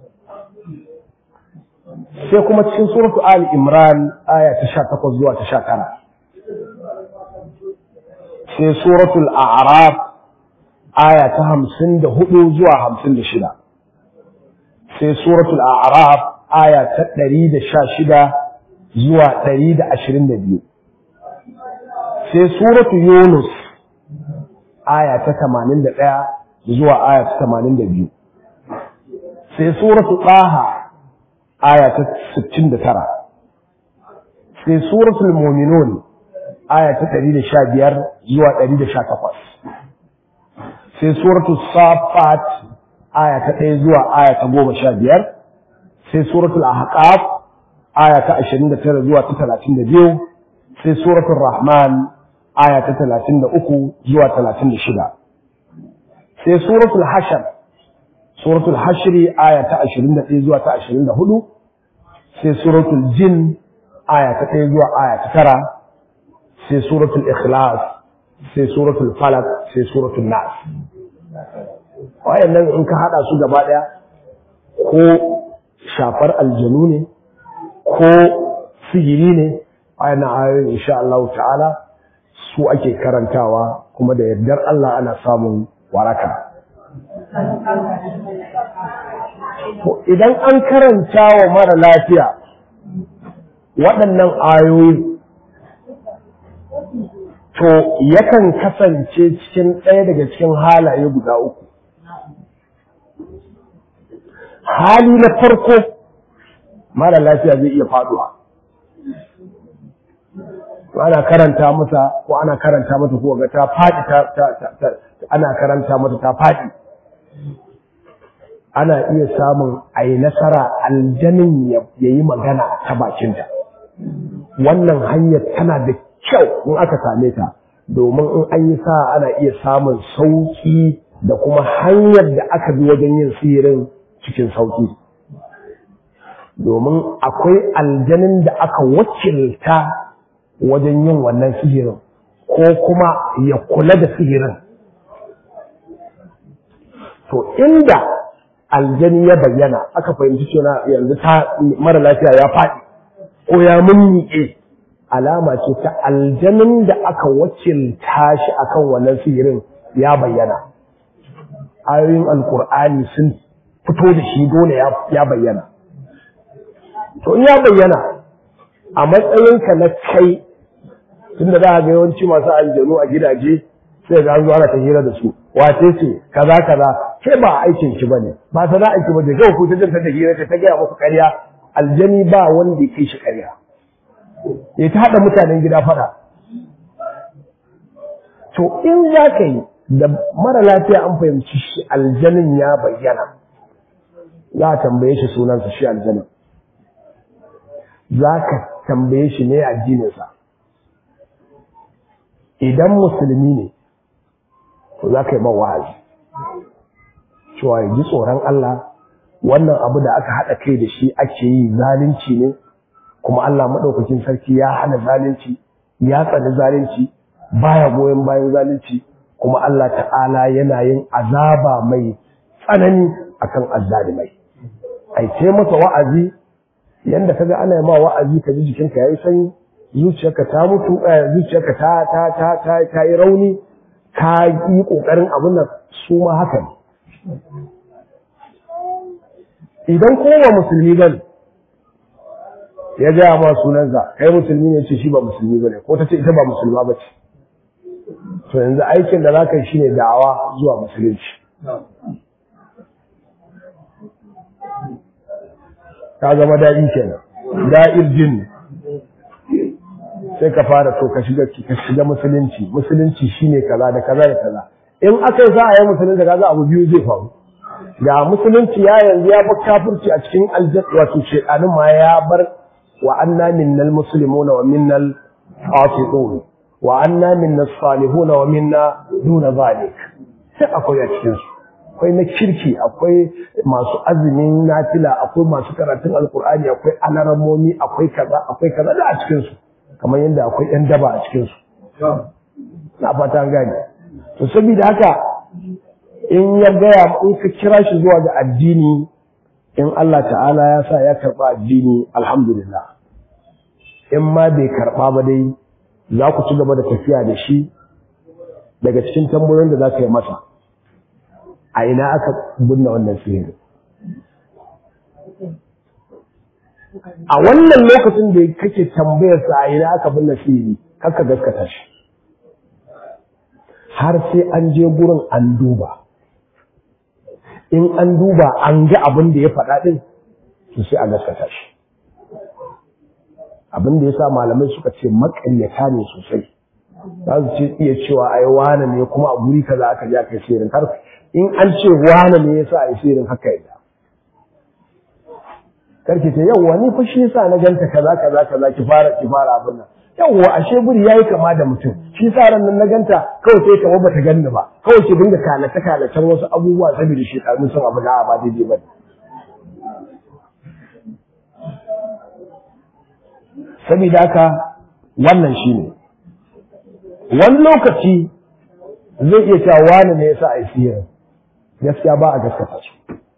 Speaker 1: sai kuma cikin suratul ali imran aya ta sha takwas zuwa ta sha tara sai suratul a'raf aya ta hamsin da hudu zuwa hamsin da shida sai suratul a'raf aya ta ɗari da sha shida zuwa ɗari da ashirin da biyu sai suratul yunus aya ta tamanin da ɗaya zuwa aya ta tamanin da biyu sai suratul ɗaha aya ta sittin da tara sai suratul muminun aya ta ɗari da sha biyar zuwa ɗari da sha takwas sai suratul safat aya ta ɗaya zuwa aya ta goma sha biyar sai suratul ahqaf aya ta ashirin da tara zuwa ta talatin da biyu sai suratul rahman aya ta talatin da uku zuwa talatin da shida sai suratul hashar suratul hashri aya ta ashirin da ɗaya zuwa ta ashirin da hudu sai suratul jin aya ta ɗaya zuwa aya ta tara sai suratul ikhlas sai suratul falak sai suratul nas wayannan in ka hada su gaba daya ko shafar aljanu ne ko sihiri ne wayannan ayoyin insha Allah ta'ala su ake karantawa kuma da yardar Allah ana samun waraka to idan an karanta wa mara lafiya waɗannan ayoyi to yakan kasance cikin ɗaya daga cikin halaye guda uku hali na farko mara lafiya zai iya faduwa ana karanta mata ko ana karanta mata ko ga ta faɗi ta ana karanta mata ta faɗi ana iya samun a yi nasara aljanin ya yi magana ta bakinta wannan hanyar tana da kyau in aka same ta domin in an yi sa ana iya samun sauƙi da kuma hanyar da aka bi wajen yin sihirin cikin sauƙi domin akwai aljanin da aka wakilta wajen yin wannan sihirin ko kuma ya kula da sihirin to inda aljani ya bayyana aka fahimci cewa yanzu ta mara lafiya ya faɗi ko ya mummiƙe alama ce ta aljanin da aka wakilta shi akan wannan sihirin ya bayyana ayoyin alkur'ani sun fito da shi dole ya bayyana to in ya bayyana a matsayinka na kai tunda za a ga yawanci masu aljanu a gidaje sai ga an zo ana ta hira da su wace ce kaza kaza ke ba aikin ki bane ba sana'a ki bane ga ku ta janta da hira ta gaya muku ƙarya aljani ba wanda ya kai shi ƙarya ya ta haɗa mutanen gida fada to in za ka yi da mara lafiya an fahimci shi aljanin ya bayyana za a tambaye shi sunansa shi aljanin za ka tambaye shi ne addininsa idan musulmi ne to za ka yi man wa'azi cewa ya ji tsoron Allah wannan abu da aka haɗa kai da shi ake yi zalunci ne kuma Allah maɗaukakin sarki ya hana zalunci ya tsani zalunci baya goyon bayan zalunci kuma Allah ta'ala yana yin azaba mai tsanani akan azzalimai ai ce masa wa'azi yanda kaga ana yi ma wa'azi ka ji jikinka yayi sanyi zuciyarka ta mutu zuciyarka ta ta ta ta ta yi rauni ka yi kokarin abin nan su ma haka ne idan kowa musulmi bane ya gaya ma sunansa kai musulmi ne ce shi ba musulmi bane ko ta ce ita ba musulma ba ce to yanzu aikin da za ka yi shine da'awa zuwa musulunci ka zama daɗi kenan da'ir jin sai ka fara to ka shiga ka shiga musulunci musulunci shine kaza da kaza da kaza in aka yi za a yi musulunci kaza abu biyu zai faru ga musulunci ya yanzu ya bar kafirci a cikin aljanna wato shedanin ma ya bar wa anna minnal muslimuna wa minnal qasitun wa anna minnas salihuna wa minna duna zalik sai akwai a cikin su akwai na kirki akwai masu azumin nafila akwai masu karatun alkur'ani akwai alaramomi akwai kaza akwai kaza da a cikin su kamar yadda akwai yan daba a cikin su na fata an gane to saboda haka in ya gaya in ka kira shi zuwa ga addini in Allah ta'ala ya sa ya karba addini alhamdulillah in ma bai karba ba dai za ku ci gaba da tafiya da shi daga cikin tambayoyin da za ka yi masa a ina aka binne wannan sihiri a wannan lokacin da kake tambayar sa a ina aka binne sihiri kaka gaskata shi har sai an je gurin an duba in an duba an ga abin da ya faɗa ɗin to sai a gaskata shi abin da ya sa malamai suka ce maƙaryata ne sosai za su ce iya cewa ai wane ne kuma a guri kaza aka je aka yi sirrin har in an ce wane ne yasa a yi sirrin haka yadda karki ce yawwa ni fa shi yasa na ganta kaza kaza kaza ki fara ki fara abin nan yawwa ashe buri yayi kama da mutum shi sa ran nan na ganta kawai sai kamar bata ganni ba kawai ki dinga kalace kalacen wasu abubuwa saboda shi ɗan sun abu da ba daidai ba saboda haka wannan shine wani lokaci zai iya cewa wani ne yasa a yi sihiri gaskiya ba a gaskata su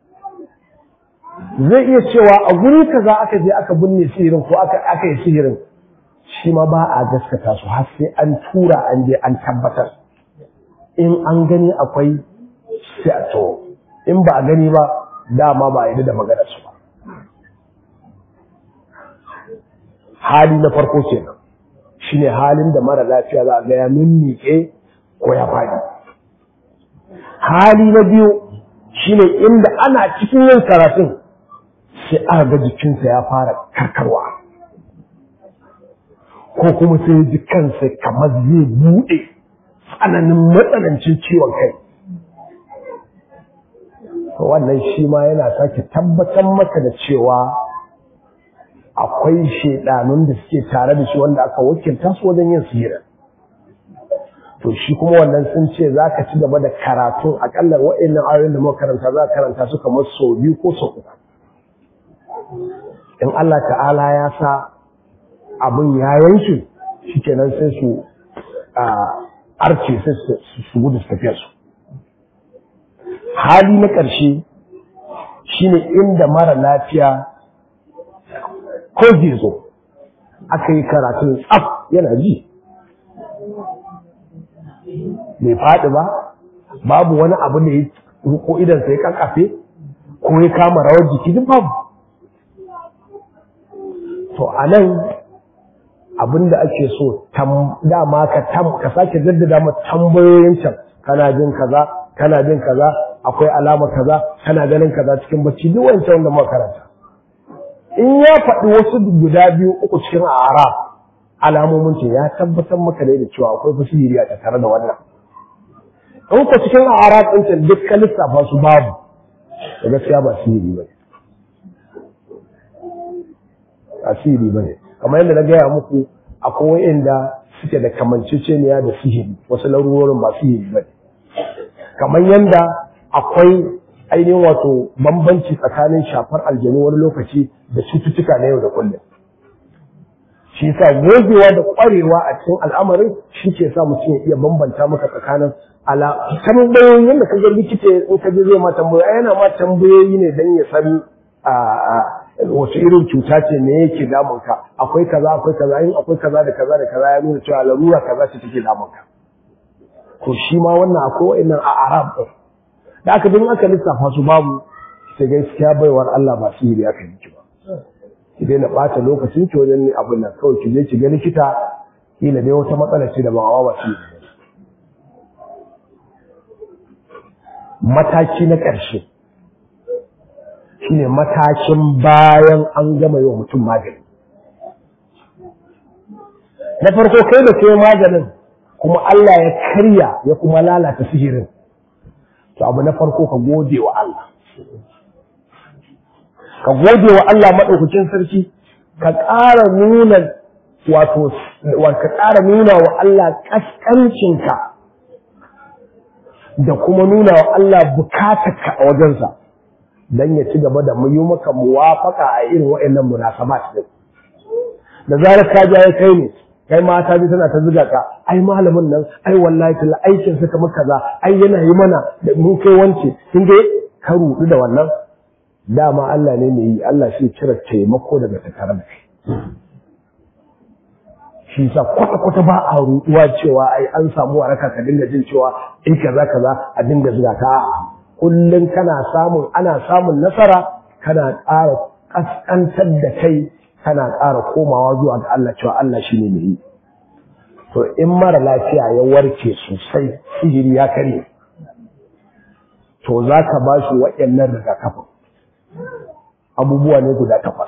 Speaker 1: zai iya cewa a guri kaza aka je aka binne sihirin ko aka aka yi sihirin shi ma ba a gaskata su har sai an tura an je an tabbatar in an gani akwai sai a to in ba a gani ba dama ba a yi da maganar su ba hali na farko kenan shine halin da mara lafiya za a ga ya mimmike ko ya faɗi hali na biyu shine inda ana cikin yin karatun sai aka ga jikinsa ya fara karkarwa ko kuma sai ji kansa kamar zai buɗe tsananin matsanancin ciwon kai wannan shi ma yana sake tabbatar maka da cewa akwai shaidanun da suke tare da shi wanda aka wakilta su wajen yin sihira to shi kuma wannan sun ce za ka ci gaba da karatun akalla wa'annan ayoyin da muka karanta za ka karanta su kamar sau biyu ko sau uku in Allah ta'ala ya sa abin ya yanke shi kenan sai su arce sai su gudu su tafiya su hali na ƙarshe shine inda mara lafiya ko gizo aka yi karatun tsaf yana ji bai faɗi ba babu wani abu da ya ko idansa ya kankafe ko ya kama rawar jiki duk babu to a nan abinda ake so dama ka tam ka sake jaddada ma tambayoyin can kana jin kaza kana jin kaza akwai alama kaza kana ganin kaza cikin bacci duk wancan wanda muka karanta in ya faɗi wasu guda biyu uku cikin ara alamomin ce ya tabbatar maka ne da cewa akwai fasiri a tattare da wannan in ku cikin ara ɗin can duk ka lissafa su babu da gaskiya ba sihiri ba asiri ba ne kamar yadda na gaya muku akwai wa'inda suke da kamanceceniya da sihiri wasu larurorin ba sihiri ba ne kamar yadda akwai ainihin wato bambanci tsakanin shafar aljanu wani lokaci da cututtuka na yau da kullum shi sa gogewa da kwarewa a cikin al'amarin shi ke sa mutum ya iya bambanta maka tsakanin ala tambayoyin yadda ka ga likita in ka je zai ma tambayoyi yana ma tambayoyi ne dan ya san wace irin cuta ce me yake damun ka akwai kaza akwai kaza in akwai kaza da kaza da kaza ya nuna cewa larura kaza ce take damun ka to shi ma wannan akwai wa'annan a arab din da aka din aka lissafa su babu sai gaskiya baiwar Allah ba sihiri aka yi ba ki daina ɓata lokacin ki wajen abin nan kawai ki je ki ga likita kila dai wata matsala ce da ba wa ba mataki na ƙarshe shine matakin bayan an gama yi wa mutum magani na farko kai da kai maganin kuma Allah ya karya ya kuma lalata sihirin to abu na farko ka gode wa Allah ka gode wa Allah maɗaukakin sarki ka ƙara nuna wato ka ƙara nuna wa Allah ƙasƙancinka da kuma nuna wa Allah bukatarka a wajensa don ya ci gaba da yi maka muwafaka a irin waɗannan munasabat din da zarar ka ja ya kai ne kai mata bi tana ta zuga ka ai malamin nan ai wallahi talla aikin sa kamar kaza ai yana yi mana da mun kai wance kin ga ka rudu da wannan dama Allah ne mai yi Allah shi cire taimako daga tattare da kai shi sa kwata kwata ba a ruduwa cewa ai an samu waraka ka dinga jin cewa in kaza kaza a dinga zuga ka kullum kana samun ana samun nasara kana ƙara ƙasƙantar da kai kana ƙara komawa zuwa ga Allah cewa Allah shi ne mai yi to in mara lafiya ya warke sosai sihiri ya karye to za ka ba shi waɗannan rigakafin abubuwa ne guda takwas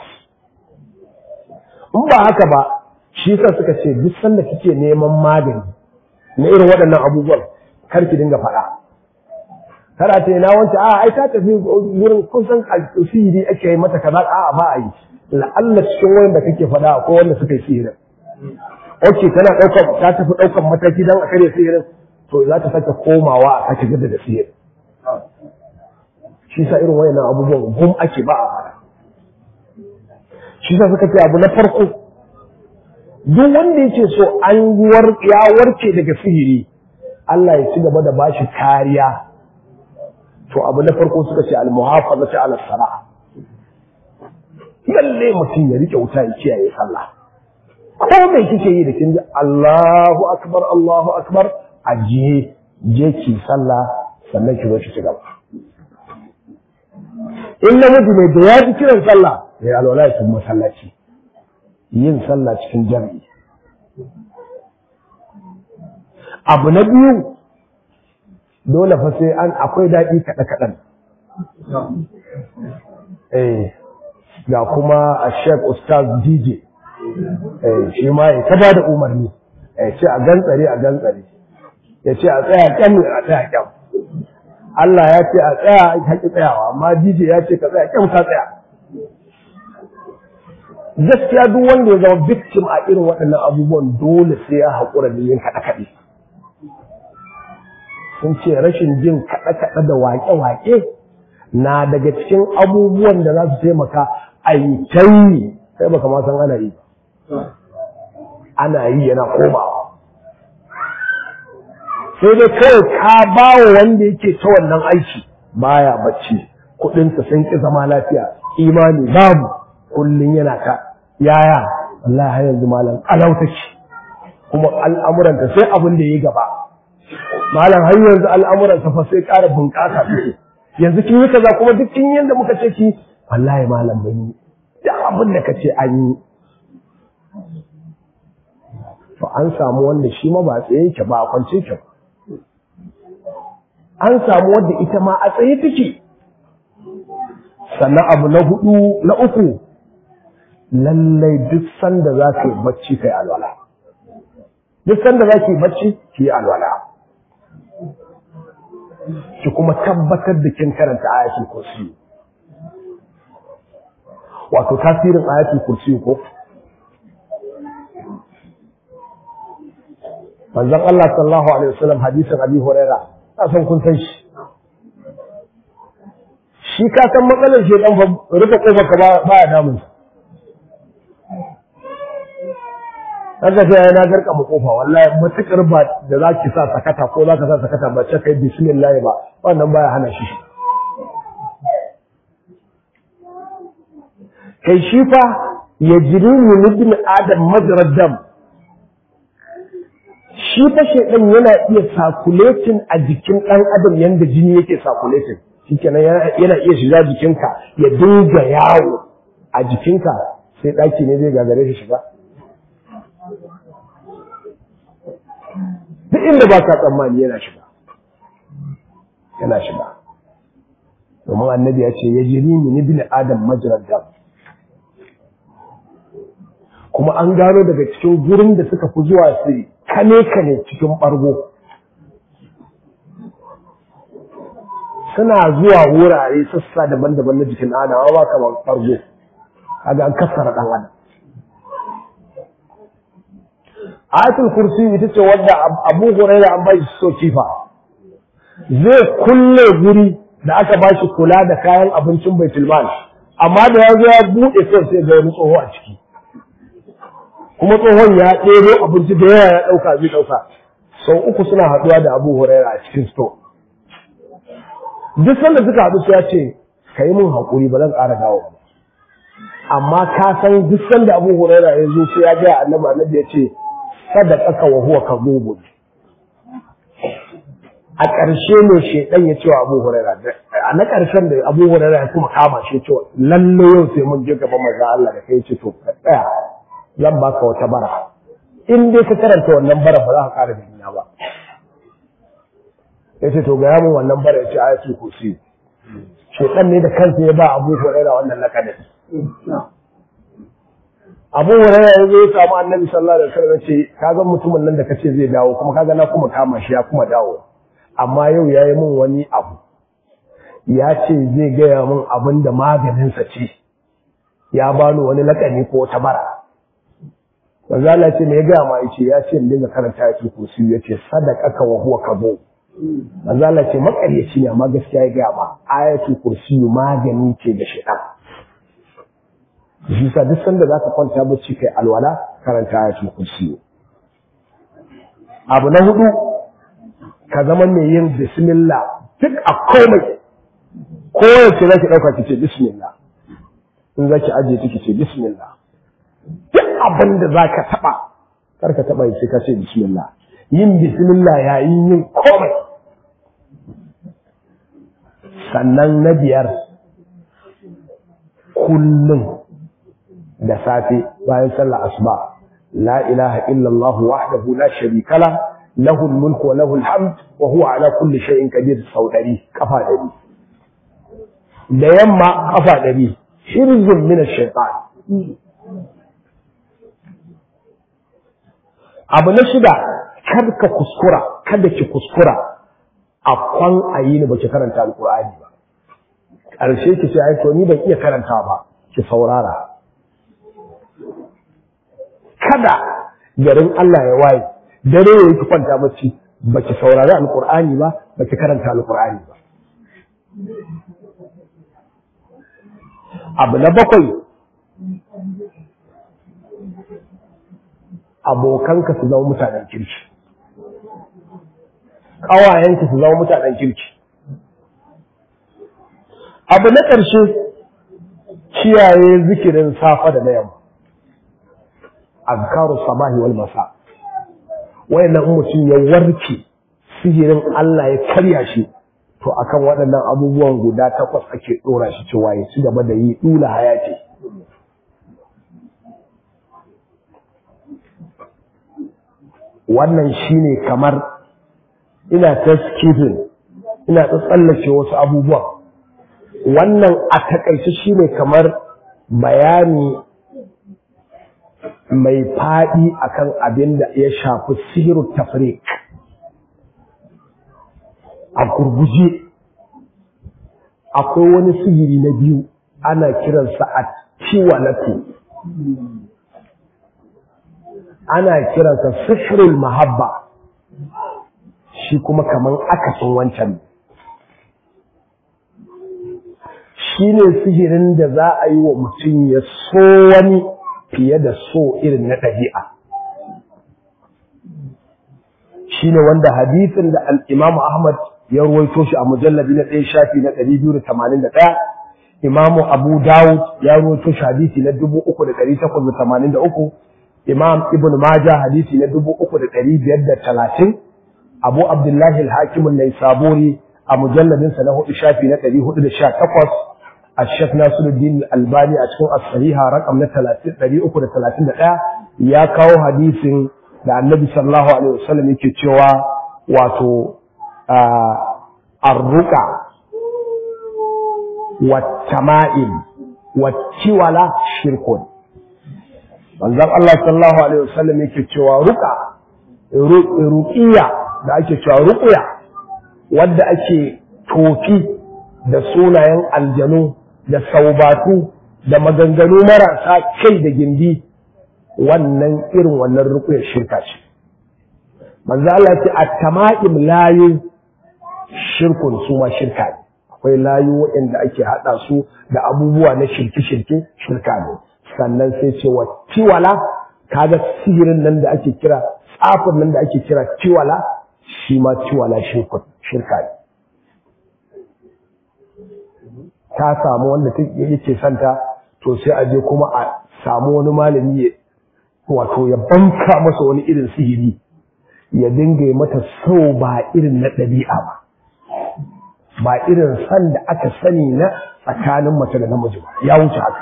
Speaker 1: in ba haka ba shi yasa suka ce duk sanda kike neman magani na irin waɗannan abubuwan kar ki dinga faɗa kada ta na wance a ai ta tafi wurin kusan sihiri ake yi mata kaza a ba a yi la'alla cikin wayan da kake faɗa ko wanda suka yi sihirin ok tana ɗaukar ta tafi ɗaukar mataki don a karya sihirin to za ta sake komawa a sake gada da sihirin shi sa irin wayannan abubuwan gum ake ba a fara shi sa suka ce abu na farko duk wanda yake so an ya warke daga sihiri Allah ya ci gaba da bashi kariya to abu na farko suka ce al-muhafazatu ala salah lalle mutum ya rike wuta ya kiyaye sallah ko mai kike yi da kin ji Allahu akbar Allahu akbar ajiye je ki sallah sannan ki zo ki ci gaba in namiji ne da ya ji kiran sallah ya alwala ya kuma masallaci yin sallah cikin jami'i abu na biyu dole fa sai an akwai daɗi kaɗe kaɗan eh ga kuma a shek ustaz dj eh shi ma ya ta da umarni ya ce a gantsare a gantsare ya ce a tsaya kyan a tsaya kyan Allah ya ce a tsaya a haƙi tsayawa amma dj ya ce ka tsaya kyan ka tsaya gaskiya duk wanda ya zama victim a irin waɗannan abubuwan dole sai ya haƙura da yin kaɗe-kaɗe sun ce rashin jin kaɗe-kaɗe da waƙe-waƙe na daga cikin abubuwan da za su taimaka a yi ta yi sai baka ma san ana yi ana yi yana komawa sai dai kawai ka ba wa wanda yake ta wannan aiki baya bacci kuɗinsa sun ƙi zama lafiya imani babu kullum yana ta yaya Allah har yanzu malam alauta ce kuma al'amuranta sai abin da ya gaba malam har yanzu al'amuranta fa sai ƙara bunƙasa suke yanzu kin yi kaza kuma duk kin yanda muka ce ki wallahi malam ban yi duk abin da kace an yi to an samu wanda shi ma ba tsaye yake ba a kwance yake ba an samu wanda ita ma a tsaye take sannan abu na hudu na uku lallai duk sanda za ka yi bacci kai alwala duk sanda za ki yi bacci ki yi alwala ki kuma tabbatar da kin karanta ayatul kursi wato tasirin ayatul kursi ko manzon Allah sallallahu alaihi wasallam hadisin Abi Huraira ka san kun san shi shi ka san matsalar shi dan rufe kofar ka ba ya damun Haka sai na garka mu kofa wallahi matukar ba da zaki sa sakata ko zaka sa sakata ba ce kai bismillah ba wannan baya hana shi kai shi fa yajri min ibn adam majrad dam shi fa shedan yana iya circulating a jikin dan adam yanda jini yake circulating shikenan yana iya shiga jikinka ya dinga yawo a jikinka sai daki ne zai gagare shi shiga duk inda ba ka tsammani yana shiga yana shiga domin annabi ya ce ya jiri min ibn adam majrad dam kuma an gano daga cikin gurin da suka fi zuwa su kane kane cikin bargo suna zuwa wurare sassa daban-daban na jikin adam ba kamar bargo kaga an kassara dan adam ayatul kursi ita ce wadda abu huraira an bashi so kifa zai kulle guri da aka bashi kula da kayan abincin baitul mal amma da ya zo ya bude sai sai ga wani tsoho a ciki kuma tsohon ya ɗero abinci da yawa ya ɗauka zai ɗauka sau uku suna haɗuwa da abu huraira a cikin store duk sanda suka haɗu sai ya ce ka yi min haƙuri ba zan ƙara dawo ba amma ka san duk sanda abu huraira ya zo sai ya ga annabi annabi ya ce sadaqaka wa huwa kadhub a ƙarshe ne shedan ya ce wa Abu Huraira a na ƙarshen da Abu Huraira ya kuma kama shi cewa lalle yau sai mun je gaban manzon Allah da kai ce to ka tsaya zan baka wata bara in dai ka karanta wannan bara ba za ka ƙara duniya ba yace to ga yamin wannan bara yace ayatul kursi shedan ne da kansa ya ba Abu Huraira wannan lakabin Abu Hurairah ya zo ya samu Annabi sallallahu alaihi wasallam ce kaga mutumin nan da kace zai dawo kuma kaga na kuma kama shi ya kuma dawo amma yau yayi min wani abu ya ce zai gaya min abin da maganin sa ce ya bani wani lakani ko ta bara manzo Allah ce me ya gaya ma yace ya ce in dinga karanta ayatul kursi yace sadaqaka wa huwa kabo manzo Allah ce makaryaci ne amma gaskiya ya gaya ma ayatul kursi magani ce da shaitan shi sa duk sanda za ka kwanta bacci kai alwala karanta ayatul kursi abu na hudu ka zama mai yin bismillah duk a komai ko yace zaki dauka ki ce bismillah in zaki aje ta ki ce bismillah duk abin da zaka taba kar ka taba shi ka ce bismillah yin bismillah yayin yin komai sannan na biyar kullum da safe bayan sallar asuba la ilaha illallah wahdahu la sharika la lahu mulku wa lahu alhamd wa huwa ala kulli shay'in qadir sau dari kafa dari da yamma kafa dari hirzun min ash-shaytan abu na shida kar ka kuskura kada ki kuskura a kwan ayi ni baki karanta alqur'ani ba ƙarshe ki ce ai to ni ban iya karanta ba ki saurara kada garin Allah ya waye dare ya yi kwanta bacci baki saurari alqur'ani ba baki karanta alqur'ani ba abu na bakwai abokanka su zama mutanen kirki ƙawayenka su zama mutanen kirki abu na ƙarshe kiyaye zikirin safa da na yamma azkaru sabahi wal masa wayannan mutum ya warke sihirin Allah ya karya shi to akan waɗannan abubuwan guda takwas ake ɗora shi cewa ya ci gaba da yi ɗula hayati wannan shine kamar ina ta skipping ina ta tsallake wasu abubuwan wannan a takaice shine kamar bayani mai faɗi akan abin da ya shafi sihiru tafrik a gurguje akwai wani sihiri na biyu ana kiransa a ciwalatu ana kiransa sihirul mahabba shi kuma kaman akasin wancan shi ne sihirin da za a yi wa mutum ya so wani fiye da so irin na ɗabi'a shi ne wanda hadisin da al'imamu Ahmad ya ruwaito shi a mujallabi na ɗaya shafi na ɗari biyu da tamanin da ɗaya imamu Abu Dawud ya ruwaito shi hadisi na dubu uku da ɗari takwas da tamanin da uku imam Ibn Maja hadisi na dubu uku da ɗari biyar da talatin Abu Abdullahi al-Hakim an-Naisaburi a mujalladinsa na hudu shafi na ɗari hudu da sha takwas الشيخ ناصر الدين الألباني أتكون الصحيحة رقم نتلاتين دري أكو نتلاتين دا يا كاو حديث دا النبي صلى الله عليه وسلم يكي تشوى واتو آه الرقع والتمائم والتولى شرك manzon Allah sallallahu alaihi wasallam yake cewa ruqa ruqiya da ake cewa ruqya wadda ake tofi da sunayen aljanu da saubatu da maganganu marasa kai da gindi wannan irin wannan rukuyar shirka ce manzo Allah ce at-tama'im layu shirkun su ma shirka ne akwai layu waɗanda ake haɗa su da abubuwa na shirke-shirke shirka ne sannan sai ce wa tiwala kaga sihirin nan da ake kira tsafin nan da ake kira tiwala shi ma tiwala shirkun shirka ne ta samu wanda yake santa to sai a je kuma a samu wani malami ya wato ya banka masa wani irin sihiri ya dinga mata so ba irin na ɗabi'a ba ba irin san da aka sani na tsakanin mace da namiji ba ya wuce haka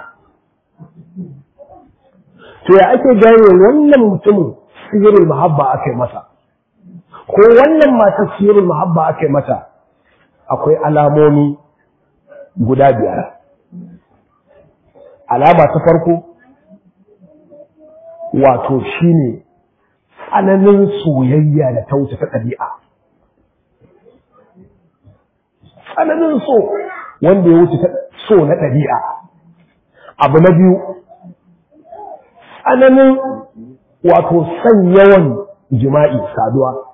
Speaker 1: to ya ake gane wannan mutumin sihirin mahabba aka yi masa ko wannan matar sihirin mahabba aka yi mata akwai alamomi guda biyar alama ta farko wato shine tsananin soyayya da ta wuce ta ɗabi'a tsananin so wanda ya wuce so na ɗabi'a abu na biyu tsananin wato son yawan jima'i saduwa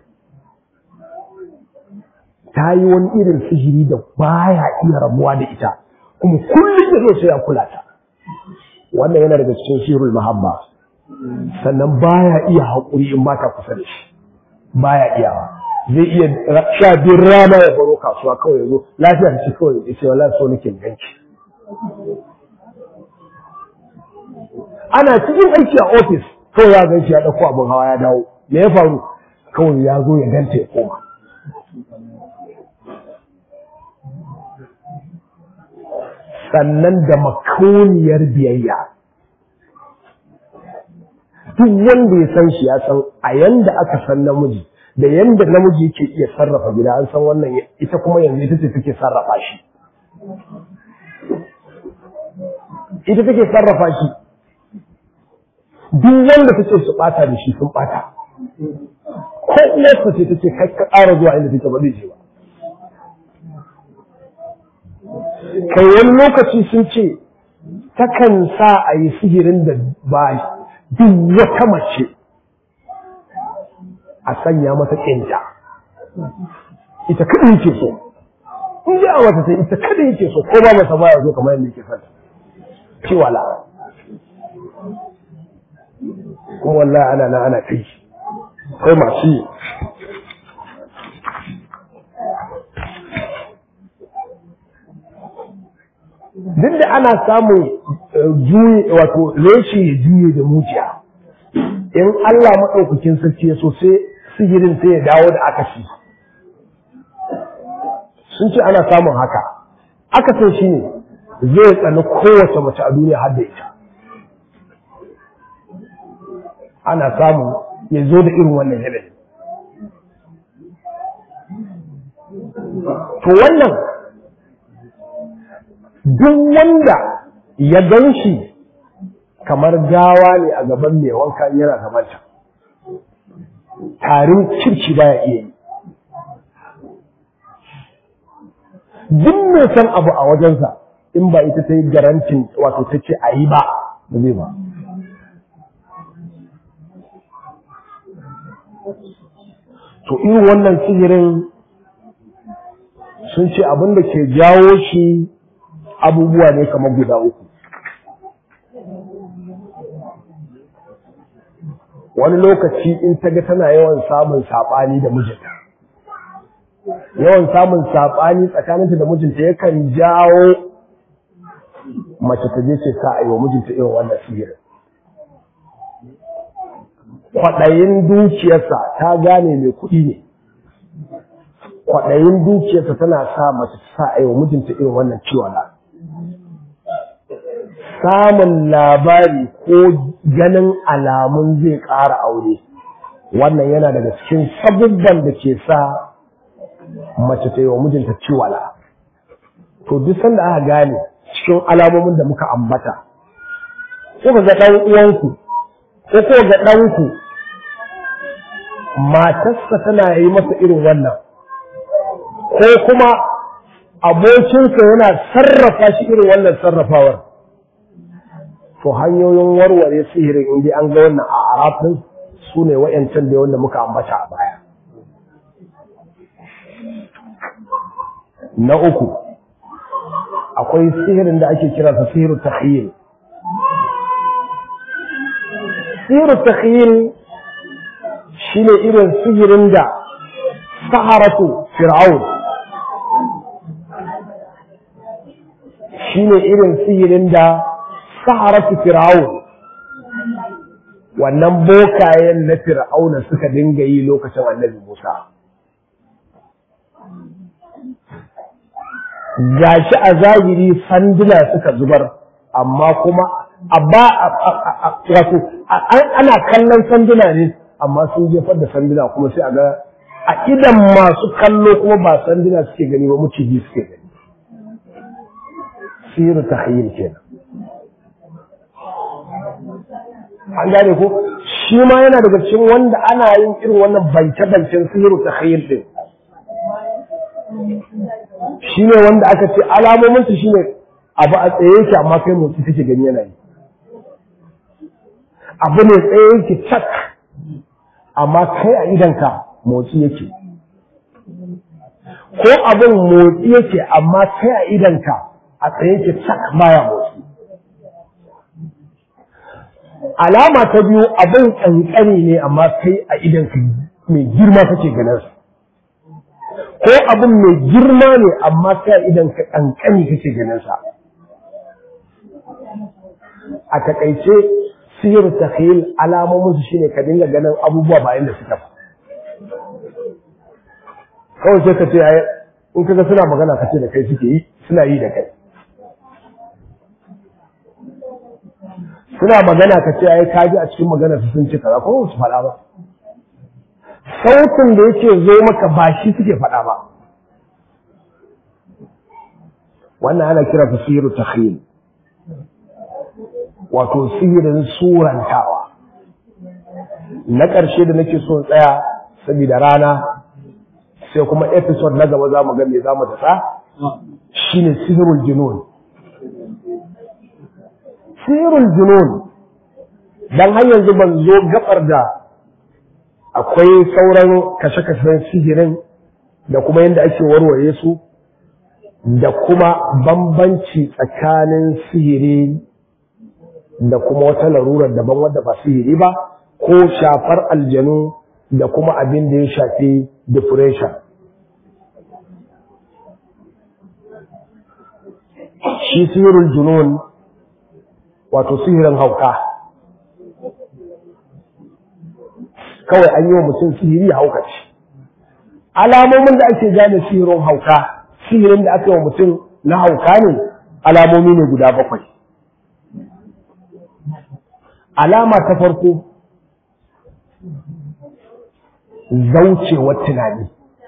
Speaker 1: ta yi wani irin sihiri da baya iya rabuwa da ita kuma kullum da zo sai ya kula ta wannan yana daga cikin sihirul mahabba sannan baya iya haƙuri in ba ta kusa da shi baya iyawa zai iya sha biyun rana ya baro kasuwa kawai ya zo lafiya da shi kawai ya ce wala so nake ganci ana cikin aiki a ofis kawai ya ganci ya ɗauko abin hawa ya dawo me ya faru kawai ya zo ya ganta ya koma sannan da makauniyar biyayya duk wanda ya san shi ya san a yanda aka san namiji da yanda namiji yake iya sarrafa gida an san wannan ita kuma yanzu ita ce take sarrafa shi ita take sarrafa shi duk wanda take su bata da shi sun bata ko uwarsa ce take kai ka ƙara zuwa inda take ba zai je ba kai wani lokaci sun ce takan sa a yi sihirin da ba duk wata mace a sanya mata ƙinta ita kada yake so in ji a wata sai ita kada yake so ko ba masa baya zo kamar yadda yake son ciwala kuma wallahi ana na ana kai kai masu yi duk da ana samun juye wato reshe ya juye da mujiya in Allah maɗaukakin sarki ya so sai sihirin sai ya dawo da akasi sun ce ana samun haka akasin shi ne zai tsani kowace mace a duniya har da ita ana samun ya zo da irin wannan yanayi to wannan duk wanda ya gan shi kamar gawa ne a gaban mai wanka yana gabanta tarin kirki baya iya yi duk mai san abu a wajensa in ba ita ta yi garantin wato ta ce a yi ba ba zai ba to irin wannan sihirin sun ce abin da ke jawo shi abubuwa ne kamar guda uku wani lokaci in ta ga tana yawan samun saɓani da mijinta yawan samun saɓani tsakaninta da mijinta yakan jawo mace ta je ce sa a yi wa mijinta irin wannan sihirin kwaɗayin dukiyarsa ta gane mai kuɗi ne kwaɗayin dukiyarsa tana sa mace ta sa a yi wa mijinta irin wannan ciwon samun labari ko ganin alamun zai ƙara aure wannan yana daga cikin sabubban da ke sa mace ta yi wa mijinta ciwala to duk sanda aka gane cikin alamomin da muka ambata ko ga ɗan uwanku ko ko ga ɗanku matarsa tana yi masa irin wannan ko kuma abokinsa yana sarrafa shi irin wannan sarrafawar to hanyoyin warware sihirin inda an ga wannan a arafin su ne wa'yancan da wanda muka ambata a baya na uku akwai sihirin da ake kira sa sihiru takhyil sihiru takhyil shine irin sihirin da saharatu fir'aun shine irin sihirin da saharatu fir'aun wannan bokayen na fir'auna suka dinga yi lokacin annabi Musa gashi a zahiri sanduna suka zubar amma kuma abba wato ana kallon sanduna ne amma sun jefar da sanduna kuma sai a ga a idan masu kallo kuma ba sanduna suke gani ba muciji suke gani siru tahayyul kenan an gane ko shi ma yana daga cikin wanda ana yin irin wannan bance-bancen sihiru ta khayil din shi ne wanda aka ce alamominsu shi ne abu a tsaye yake amma kai motsi kake gani yana yi abu ne tsaye yake cak amma kai a idanka motsi yake ko abin motsi yake amma kai a idanka a tsaye yake cak baya motsi alama ta biyu abin kankani ne amma kai a idan ka mai girma kake ganin ko abin mai girma ne amma sai idan ka kankani kake ganin sa a takaice sihir takhil alamomin su shine ka dinga ganin abubuwa ba inda suka ba kawai sai ka ce ai in kaga suna magana ka ce da kai suke yi suna yi da kai suna magana ka ce ai kaji a cikin magana su sun ce kaza ko su faɗa ba sautin da yake zo maka ba shi suke faɗa ba wannan ana kira ta sihiru takhil wato sihirin surantawa na ƙarshe da nake so tsaya saboda rana sai kuma episode na gaba za mu ga me za mu tasa shine sihirul junun sihirul junun dan har yanzu ban zo gabar da akwai sauran kashe-kashen sihirin da kuma yadda ake warware su da kuma bambanci tsakanin sihiri da kuma wata larurar daban wadda ba sihiri ba ko shafar aljanu da kuma abin da ya shafi depression shi sihirin junun wato sihirin hauka kawai an yi wa mutum sihiri hauka ce alamomin da ake gane sihirin hauka sihirin da aka yi wa mutum na hauka ne alamomi ne guda bakwai alama ta farko zaucewar tunani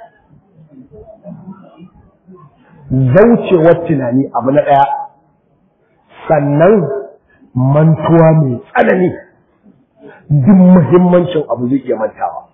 Speaker 1: zaucewar tunani abu na ɗaya sannan mantuwa mai tsanani duk muhimmancin abu zai iya mantawa